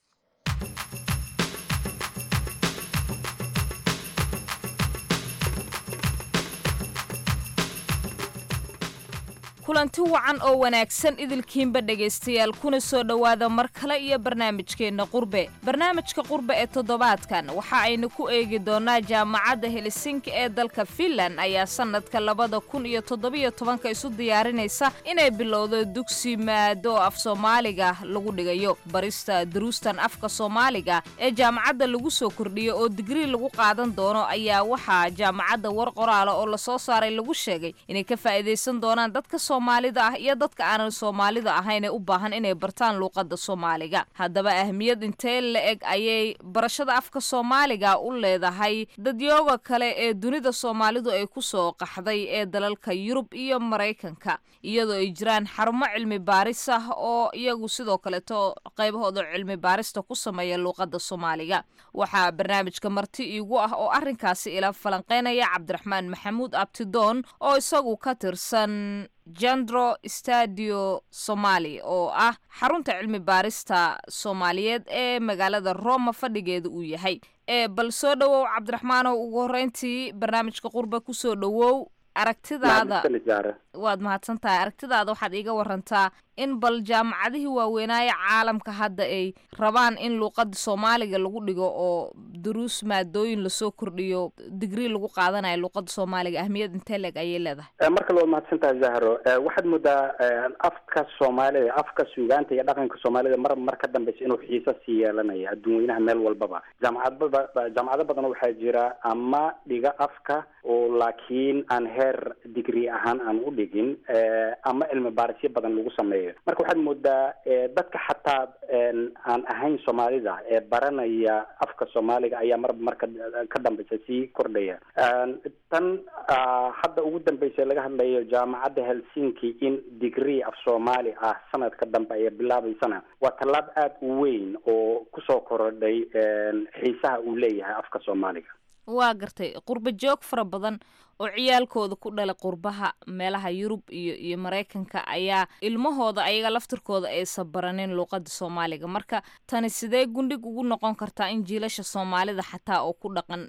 kulanti wacan oo wanaagsan idilkiinba dhegaystayaal kuna soo dhowaada mar kale iyo barnaamijkeenna qurbe barnaamijka qurbe ee toddobaadkan waxa aynu ku eegi doonaa jaamacadda helsinki ee dalka finland ayaa sannadka labada kun iyo toddobiyo tobanka isu diyaarinaysa inay bilowdo dugsi maado oo af soomaaliga lagu dhigayo barista duruustan afka soomaaliga ee jaamacadda lagu soo kordhiyo oo digrii lagu qaadan doono ayaa waxaa jaamacadda war qoraala oo lasoo saaray lagu sheegay inay ka faa'iidaysan doonaan dadka soomaalida ah iyo dadka aanan soomaalida ahayn ee u baahan inay bartaan luuqadda soomaaliga haddaba ahmiyad intee la eg ayay barashada afka soomaaliga u leedahay dadyooga kale ee dunida soomaalidu ay ku soo qaxday ee dalalka yurub iyo maraykanka iyadoo ay jiraan xarumo cilmi baaris ah oo iyagu sidoo kaleeto qaybahooda cilmi baarista ku sameeya luuqadda soomaaliga waxaa barnaamijka marti iigu ah oo arrinkaasi ila falanqeynaya cabdiraxmaan maxamuud abtidoon oo isagu ka tirsan jandro stadio somali oo ah xarunta cilmi baarista soomaaliyeed ee magaalada roma fadhigeeda uu yahay ee bal soo dhowow cabdiraxmaanow ugu horreyntii barnaamijka qurba kusoo dhowow aragtidaada waad mahadsan tahay aragtidaada waxaad iiga warantaa in bal jaamacadihii waaweynaaye caalamka hadda ay rabaan in luuqada soomaaliga lagu dhigo oo duruus maadooyin lasoo kordhiyo digrii lagu qaadanayo luuqada soomaaliga ahmiyad intee leeg ayay leedahay mar kale waad mahadsantahay zahro waxaad moodaa afka soomaalida afka suugaanta iyo dhaqanka soomaalida mar mar ka dambeysa inuu xiiso sii yeelanaya adduun weynaha meel walbaba jaamacadbaba jaamacado badan waxaa jira ama dhiga afka oo laakiin aan heer digrii ahaan aan u dhigin ama cilmi baarisyo badan lagu sameeyo marka waxaad moodaa dadka xataa aan ahayn soomaalida ee baranaya afka soomaaliga ayaa marba marka ka dambeysa sii kordhaya tan hadda ugu dambeysa laga hadlayo jaamacadda helsinki in degree af soomaali ah sanadka dambe ay bilaabeysana waa tallaab aada u weyn oo kusoo korodhay xiisaha uu leeyahay afka soomaaliga waa gartay qurba joog fara badan oo ciyaalkooda ku dhalay qurbaha meelaha yurub iyo iyo maraykanka ayaa ilmahooda ayaga laftirkooda aysan baranin luuqada soomaaliga marka tani sidee gundhig ugu noqon kartaa in jiilasha soomaalida xataa oo ku dhaqan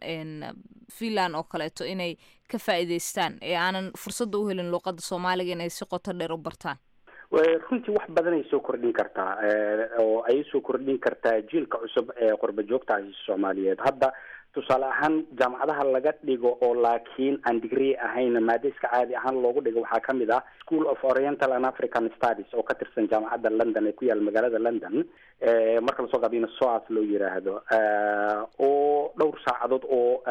finland oo kaleeto inay ka faa'iidaystaan ee aanan fursadda u helin luuqada soomaaliga inay si qoto dheer u bartaan runtii wax badan ay soo kordhin kartaa oo ay soo kordhin kartaa jiilka cusub ee qurba joogta soomaaliyeed hadda tusaale ahaan jaamacadaha laga dhigo oo laakiin aan degree ahayn maado iska caadi ahaan loogu dhigo waxaa kamid ah school of oriental and african studies oo ka tirsan jaamacadda london ee ku yaala magaalada london marka lasoo gaabiyana soas loo yiraahdo oo dhowr saacadood oo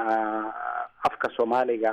afka soomaaliga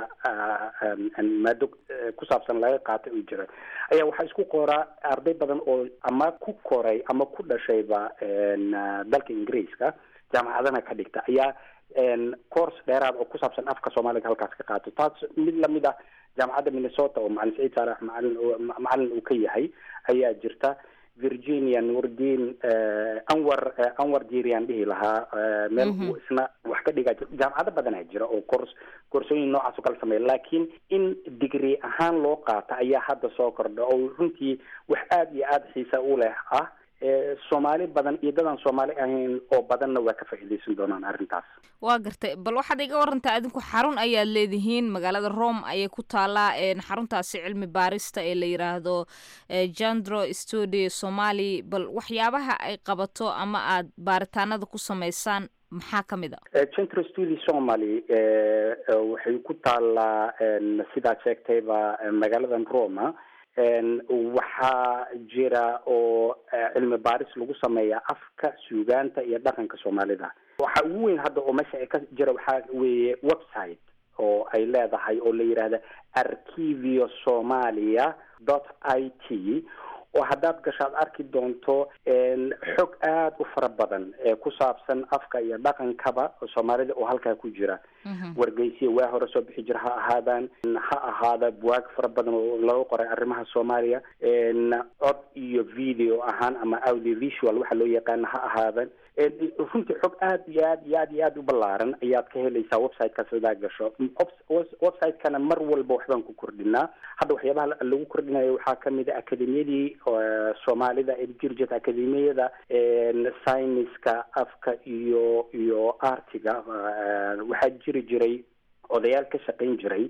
maado ku saabsan laga qaatay uu jira ayaa waxaa isku qoraa arday badan oo ama ku koray ama ku dhashayba dalka ingiriiska jaamacadana ka dhigta ayaa course dheeraad oo ku saabsan afka soomaaliga halkaas ka qaato taas mid lamid ah jaamacadda minnesota oo macalin saciid saalax macalin macalin uu ka yahay ayaa jirta virginia nuurdin anwar anwar diiriyan dhihi lahaa meel uu isna wax ka dhigaa jaamacado badanaa jira oo cours koorsooyin noocaas oo kala sameeya laakiin in degree ahaan loo qaata ayaa hadda soo kordha oo runtii wax aada iyo aada xiisa u leh ah soomaali badan iyo dadaan soomaali ahayn oo badanna waa ka faa'iidaysan doonaan arrintaas waa gartay bal waxaad iga warantaa adinku xarun ayaad leedihiin magaalada rome ayay ku taallaa xaruntaasi cilmi baarista ee la yiraahdo jandro studio somali bal waxyaabaha ay qabato ama aad baaritaanada ku samaysaan maxaa ka mid a centro studio somaly waxay ku taallaa sidaad sheegtayba magaaladan roma waxaa jira oo cilmi baaris lagu sameeyaa afka suugaanta iyo dhaqanka soomaalida waxa ugu weyn hadda oo meesha ka jira waxaa weeye website oo ay leedahay oo la yidhaahda archivio somalia dot i t oo haddaad gasho aad arki doonto xog aada u fara badan ee ku saabsan afka iyo dhaqankaba soomaalida oo halkaa ku jira wargeysiya waa hore soo bixi jira ha ahaadaan ha ahaada buwaag fara badan oo laga qoray arrimaha soomaaliya cod iyo video ahaan ama audio visual waxa loo yaqaana ha ahaadan runtii xog aad iyo aad iyo aad iyo aad u ballaaran ayaad ka helaysaa websitekaas hadaa gasho websitekana mar walba waxbaan ku kordhinaa hadda waxyaabaha lagu kordhinayo waxaa kamid a akademiyadii soomaalida ee jiri jirta akademiyada syniska afka iyo iyo artiga waxaa jiri jiray odayaal ka shaqayn jiray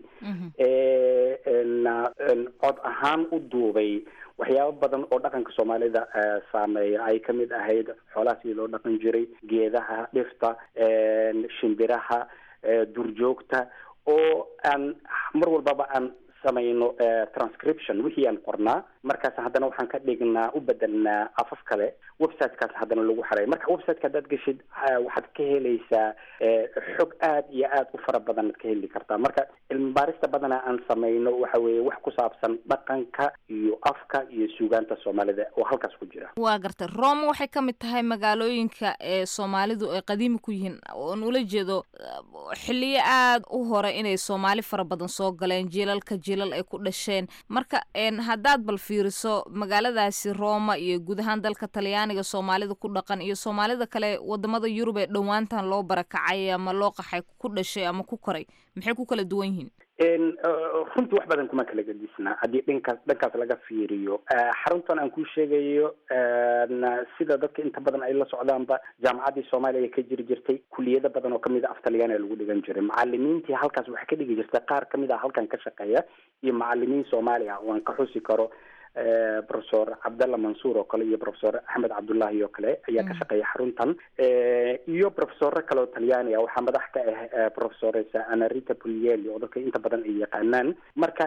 cod ahaan u duubay waxyaabo badan oo dhaqanka soomaalida saameeya ay kamid ahayd xoolaha sidii loo dhaqan jiray geedaha dhifta shimbiraha durjoogta oo aan mar walbaba aan samayno transcription wixii aan qornaa markaas haddana waxaan ka dhignaa u bedelnaa afaf kale websitekaas haddana lagu xaray marka websiteka haddaad geshid waxaad ka helaysaa xog aad iyo aad u fara badan ad ka heli kartaa marka cilmi baarista badana aan samayno waxa weeye wax ku saabsan dhaqanka iyo afka iyo suugaanta soomaalida oo halkaas ku jira waa gartay rome waxay ka mid tahay magaalooyinka ee soomaalidu ay qadiimi ku yihiin oon ula jeedo xiliyo aada u hore inay soomaali fara badan soo galeen jiilalka jiilal ay ku dhasheen marka haddaad bal fiiriso magaaladaasi roma iyo guud ahaan dalka talyaaniga soomaalida ku dhaqan iyo soomaalida kale wadamada yurub ee dhowaantan loo barakacay ama loo qaxay ku dhashay ama ku koray maxay ku kala duwan yihiin runtii wax badan kuma kala gedisnaa haddii dhankaas dhankaas laga fiiriyo xaruntan aan kuu sheegayo sida dadka inta badan ay la socdaanba jaamacaddii soomaaliya ka jiri jirtay kuliyado badan oo kamid a af talyaaniga lagu dhigan jiray macalimiintii halkaas waxaa ka dhigi jirtay qaar kamid a halkan ka shaqeeya iyo macalimiin soomaali ah oo aan ka xusi karo professor cabdalla mansuur oo kale iyo professor axmed cabdullahi oo kale ayaa ka shaqeeya xaruntan iyo professoro kale oo talyaani ah waxaa madax ka ah professoresa anarita pulieli oo dadka inta badan ay yaqaanaan marka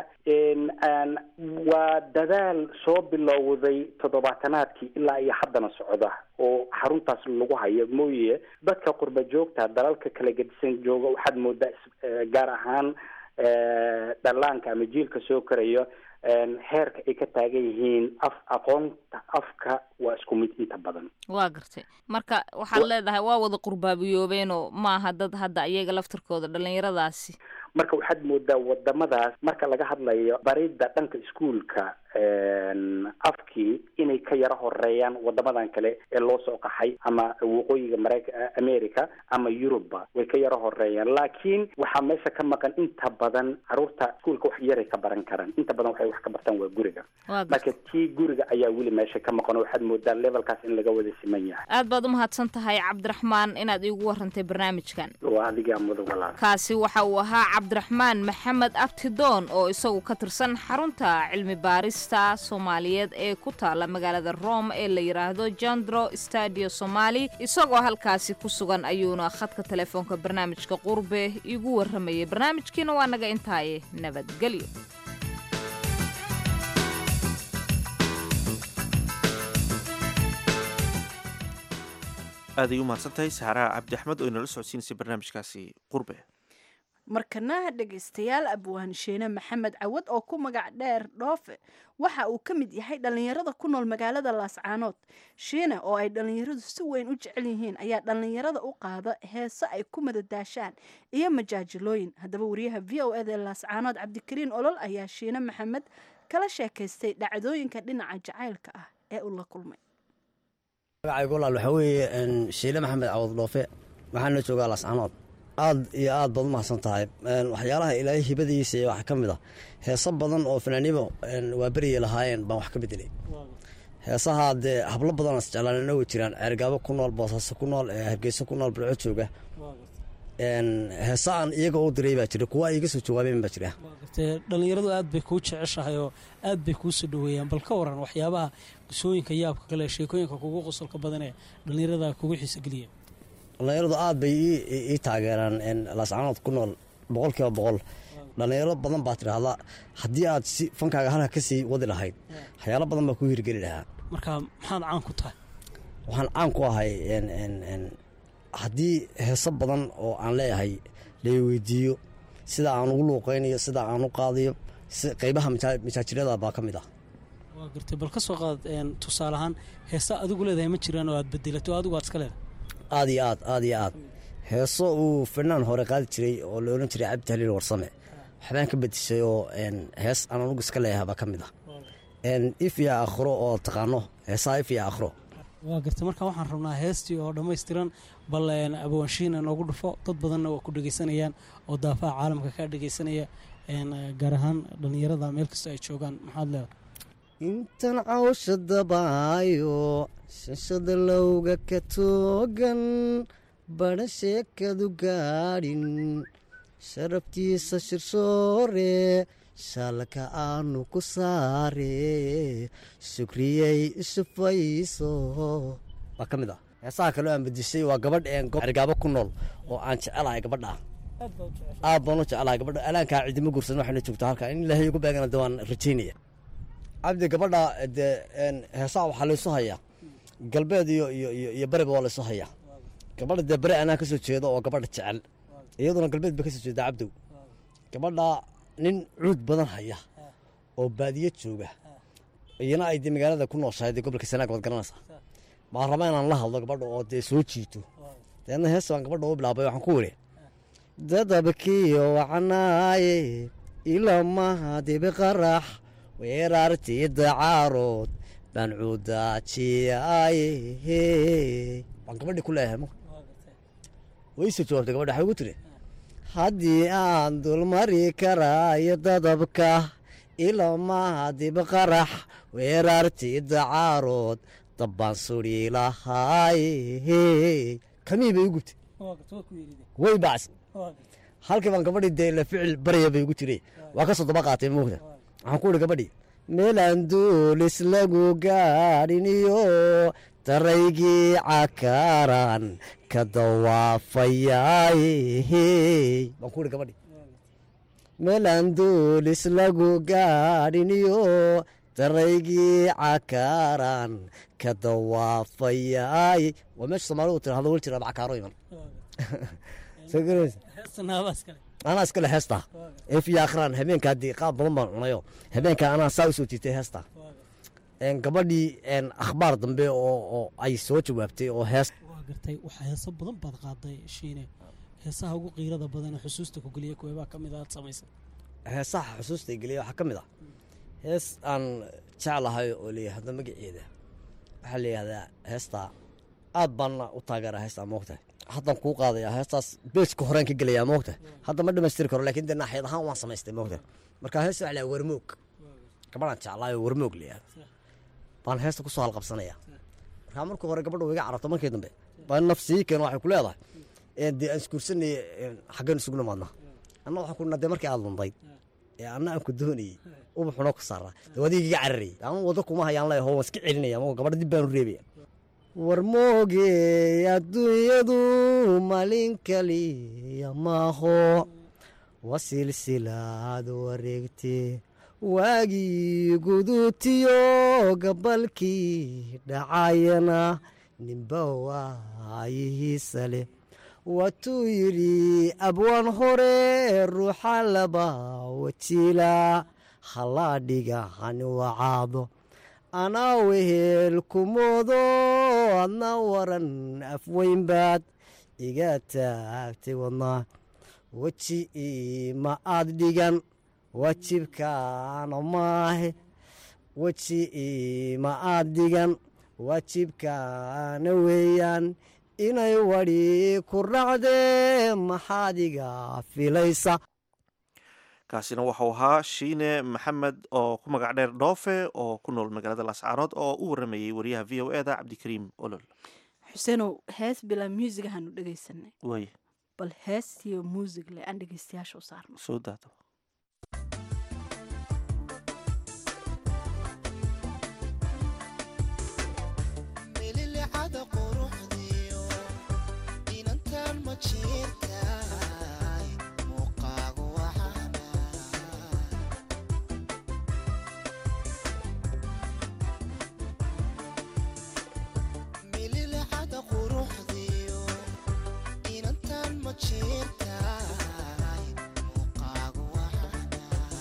waa dadaal soo bilowday toddobaatanaadkii ilaa iyo haddana socda oo xaruntaas lagu hayo mooye dadka qurba joogta dalalka kala gedisan jooga waxaad moodaa gaar ahaan dhallaanka ama jiilka soo korayo heerka ay ka taagan yihiin af aqoonta afka waa isku mid inta badan waa gartay marka waxaad leedahay waa wada qurbaabiyoobeenoo maaha dad hadda iyaga laftarkooda dhallinyaradaasi marka waxaad moodaa wadamadaas marka laga hadlayo baridda dhanka iskuolka afkii inay ka yaro horeeyaan wadamadan kale ee loo soo qaxay ama waqooyiga mareyka america ama yurubba way ka yaro horeeyaan laakiin waxaa meesha ka maqan inta badan caruurta iskuolka wax yaray ka baran karaan inta badan waxay wax ka bartaan waa guriga marka tii guriga ayaa weli meesha ka maqan oo waxaad moodaa levelkaas in laga wada siman yahay aad baad umahadsan tahay cabdiraxmaan inaad iigu warantay barnaamijkan waa adigaa mudan walaal kaasi waxa uu ahaa cabdiraxmaan maxamed abtidoon oo isagu ka tirsan xarunta cilmi baarista soomaaliyeed ee ku taala magaalada rome ee la yidhaahdo jandro stadio somali isagoo halkaasi ku sugan ayuuna khadka telefoonka barnaamijka qurbe igu warramayay barnaamijkiina waa naga intaaye nabadgelyo aaday u mahadsantahay saaraha cabdi axmed oo inala socodsiinaysay barnaamijkaasi qurbe markana dhegaystayaal abwaansheene maxamed cawad oo ku magac dheer dhoofe waxa uu ka mid yahay dhallinyarada ku nool magaalada laascaanood shiine oo ay dhallinyaradu si weyn u jecel yihiin ayaa dhallinyarada u qaada heese ay ku madadaashaan iyo majaajilooyin haddaba wariyaha v o eda laascaanood cabdikariin olol ayaa shiine maxamed kala sheekaystay dhacdooyinka dhinaca jacaylka ah ee uu la kulmay magacaygu walaal waxaa weeye shiile maxamed cawad dhoofe waxaan la joogaa laascaanood aad iyo aad baad u mahadsan tahay waxyaalaha ilaahay hibadiisa waxaa ka mid ah heeso badan oo fanaanibo waa beriyi lahaayeen baan wax ka bedelay heesaha dee hablo badan isjeclaan way jiraan ceergaabo ku nool boosaaso ku nool hargeyso ku nool bilco jooga heesa aan iyaga u diray baa jira kuwa iga soo jawaabeen baa jira dhallinyaradu aad bay kuu jeceshahay oo aad bay kuu soo dhoweeyaan bal ka waran waxyaabaha qisooyinka yaabka kale sheekooyinka kugu qosolka badan ee dhallinyarada kugu xiisogeliya dhallinyaradu aad bay ii taageeraan laascaanood ku nool boqolkiiba boqol dhallinyaro badan baa tidhaahda haddii aad si fankaaga halka ka sii wadi lahayd waxyaalo badan baa ku hirgeli lahaa marka maxaad caan ku tahay waxaan caan ku ahay haddii heeso badan oo aan leeyahay la weydiiyo sida aan ugu luuqaynayo sida aan u qaadayo qeybaha majaajirada baa ka mid ah waa gartay bal ka soo qaad tusaale ahaan heesa adigu leedahay ma jiraan oo aad bedelato adigu aad iska leedahay aad iyo aad aad iyo aad heeso uu fanaan hore qaadi jiray oo la odhan jiray cabdi haliil warsame waxbaan ka bedishay oo hees aan anugu iska leeyahay baa ka mid ah if iyo akhro oo taqaano heesaha if iyo akhro waa gartay marka waxaan rabnaa heestii oo dhammaystiran bal abawaanshiina noogu dhufo dad badanna waa ku dhegeysanayaan oo daafaha caalamka kaa dhegeysanaya gaar ahaan dhallinyarada meel kasta ay joogaan maxaad leedahay intan cawsha dabaayo shashada lowga ka toogan badha sheekadu gaadhin sharabtiisa shirsoore shaalka aanu ku saare sukriyey ishufayso waa ka mid ah heesaha kaleo aan bedishay waa gabadh ergaabo ku nool oo aan jecelahay gabadha aad baan u jecelahay gabadha alaankaa cidima guursan waxayna joogtaa halka in ilaahay ugu beegana de waan rajaynaya cabdi gabadha dee heesaha waxaa laysu hayaa galbeed iyo iyo iyo bariba waa laysu hayaa gabadha dee bari anaa kasoo jeedo oo gabadha jecel iyaduna galbeed ba kasoo jeeda cabdow gabadha nin cuud badan haya oo baadiyo jooga iyana ay dee magaalada ku nooshahay dee gobolka sanaag waad garanaysaa baan rabaa inaan la hadlo gabadha oo dee soo jiito deedna hees baan gabadha u bilaabay waxaan ku wiri dadabkiyo wacanaaye ilamaha dibi qarax weerartii dacaarood baan cuudaajiyaye baan gabadhii ku leeyahay wayse jawaabtay gabadha waxay ugu tiri haddii aan dulmari karaayo dadabka ilamaha dibi qarax weerartii dacaarood dabbaan suri lahaaye kamii bay u gubtay way bacsi halkii baan gabadhii dee la ficil barya bay ugu jiray waa ka soo daba qaatay moogta waxaan ku ihi gabadhii meelaan duulis lagu gaadhin iyo daraygii cakaaraan ka dawaafayaaye baan ku ihi gabadhii meelaan duulis lagu gaadhin iyo daraygii cakaaraan ka dawaafayaaye waa meesha soomaalidu tirahdo wel jira cakaaro iman anaa iskale heestaa efiya akhran habeenka haddii qaab badan baan cunayo habeenka anaa saa usoo jiitay heestaa gabadhii akhbaar dambe oo ay soo jawaabtay oo hees waa gartay waxaa heeso badan baad qaaday shiine heesaha ugu qiirada badan ee xusuusta ku geliya kuweebaa ka mid a aad samaysay heesaha xusuusta geliya waxaa ka mid ah hees aan jeclahay oo layihahdo magaceeda waxaa layihahdaa heestaa aad baanna u taageeraa heestaa moogtahay haddaan kuu qaadaya heestaas beejka horeen ka gelayaa moogta hadda ma dhamaystiri karo lakin dee naaxiyad ahaan waan samaystay moogta marka heesta waxa lahaa warmoog gabadhaan jeclaayo warmoog layihahdo baan heesta kusoo halqabsanaya markaa markii hore gabadha iga carabto markii dambe baa nafsii keen waxay ku leedahay dee aan isguursanay xaggeen isugu nimaadna anna waxaan ku dee markii aad lundayd ee anna aan ku doonayey ubaxuna ku saaraa dee adiga iga cararayay ama wado kuma hayaan leeyaho waan iska celinaya ama gabadha dib baanu reebaya war mooge adduunyadu malin kaliya maaho wa silsilaad wareegte waagii guduutiyo gabalkii dhacayana ninba waayihiisa leh waatuu yidhi abwaan hore ruuxa laba wajiila halaa dhiga hani wacaado anaa wehel kumoodo adna waran afweynbaad iga taagtay wadnaa weji ima aad dhigan waajibkaana maahe weji ima aad dhigan waajibkaana weeyaan inay wadhi ku racdee maxaad iga filaysa kaasina waxau ahaa shiine maxamed oo ku magac dheer dhoofe oo ku nool magaalada laascaanood oo u waramayay wariyaha v o eda cabdikariim olol xuseenow hees bilaa muusigahaanu dhegaysanay way bal heestiyo muusig le aan dhegaystayaasha u saarno soo daato mililicada quruxdiyo inantan ma jirtaay muuqaagu waxaana mililicada quruxdiyo inantan ma jirtaay muuqaagu waxaana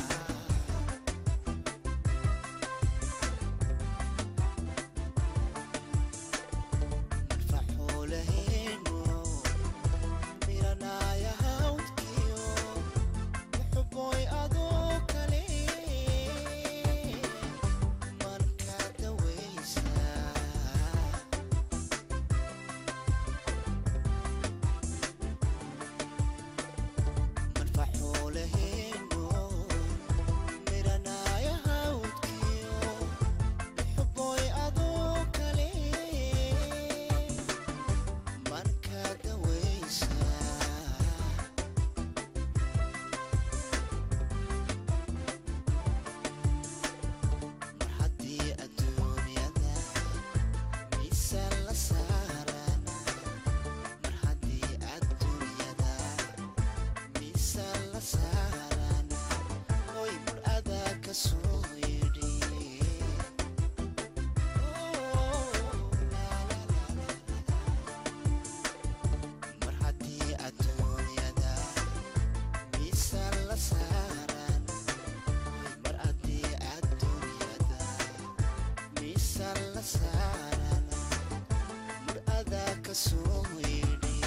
faxuulaheenu miranaya hawdkiyo muxuboy adoo kale marka dawaysa marfaxuulaheenu miranaya hawdkiyo muxuboy adoo kale marka dawaysa mar haddii adduunyada miisaan la saarana mar haddii adduunyada miisaan la saarana hoy mar adaa ka soo yidhi mar haddii adduunyada miisaan la saaran mar haddii adduunyada miisaan la saaran mar adaa ka soo yidhi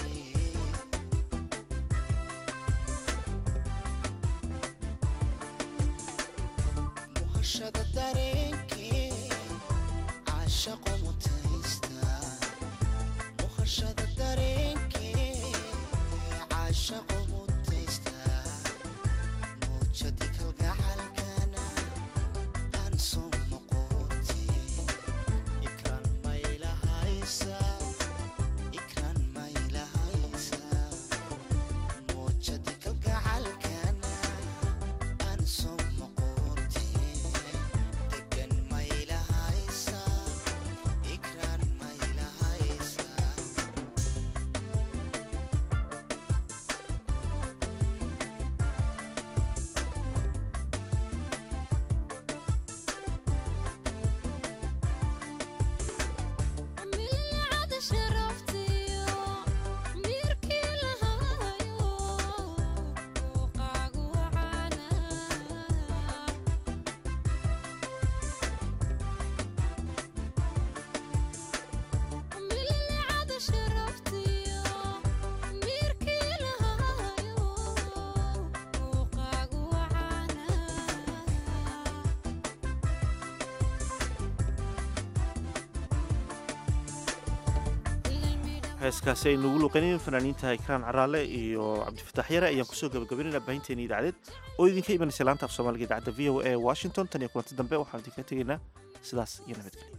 muhashada dareenkee caashaqo mutaysta muhashada dareenkee caashaqo mutaysta muujadi kalgacalkana aan soo noqoti ikraan maylahaysa ikraan maylahaysa muujadi kalgacalkana aan soo noqoti degan maylahaysa ikraan maylahaysa milcada sharaftiyo miirkii lahaayo muuqaagu wacaana milcada sharaftiyo miirkii lahaayo muuqaagu wacaana heeskaasi ay nugu luqanayeen fanaaniinta ikraan caraale iyo cabdifataax yare ayaan kusoo gabagabaynayna baahinteena idaacadeed oo idinka imanaysa laanta af soomaaliga idaacadda v o a washington tan iyo kulanti dambe waxaan idinka tegaynaa sidaas iyo nabadgelyo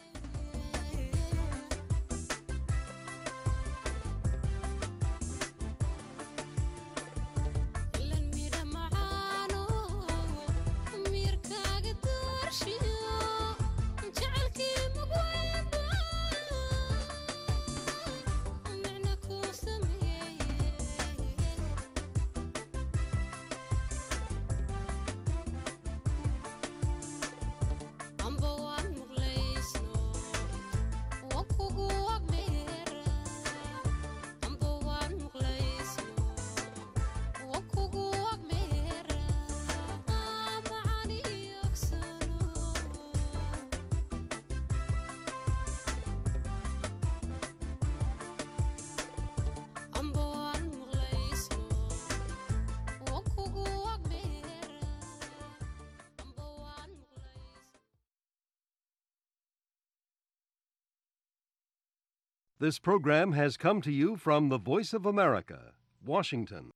miirkaaga doorshiyo jecelkii mugweyba micna kuu sameeye amba waan muqlaysno wa kugu agdheera amba waan muqlaysno wa kugu agdheera macani yogsano amba waan muqlaysno wa kugu agdheera amba waan This program has come to you from the Voice of America, Washington.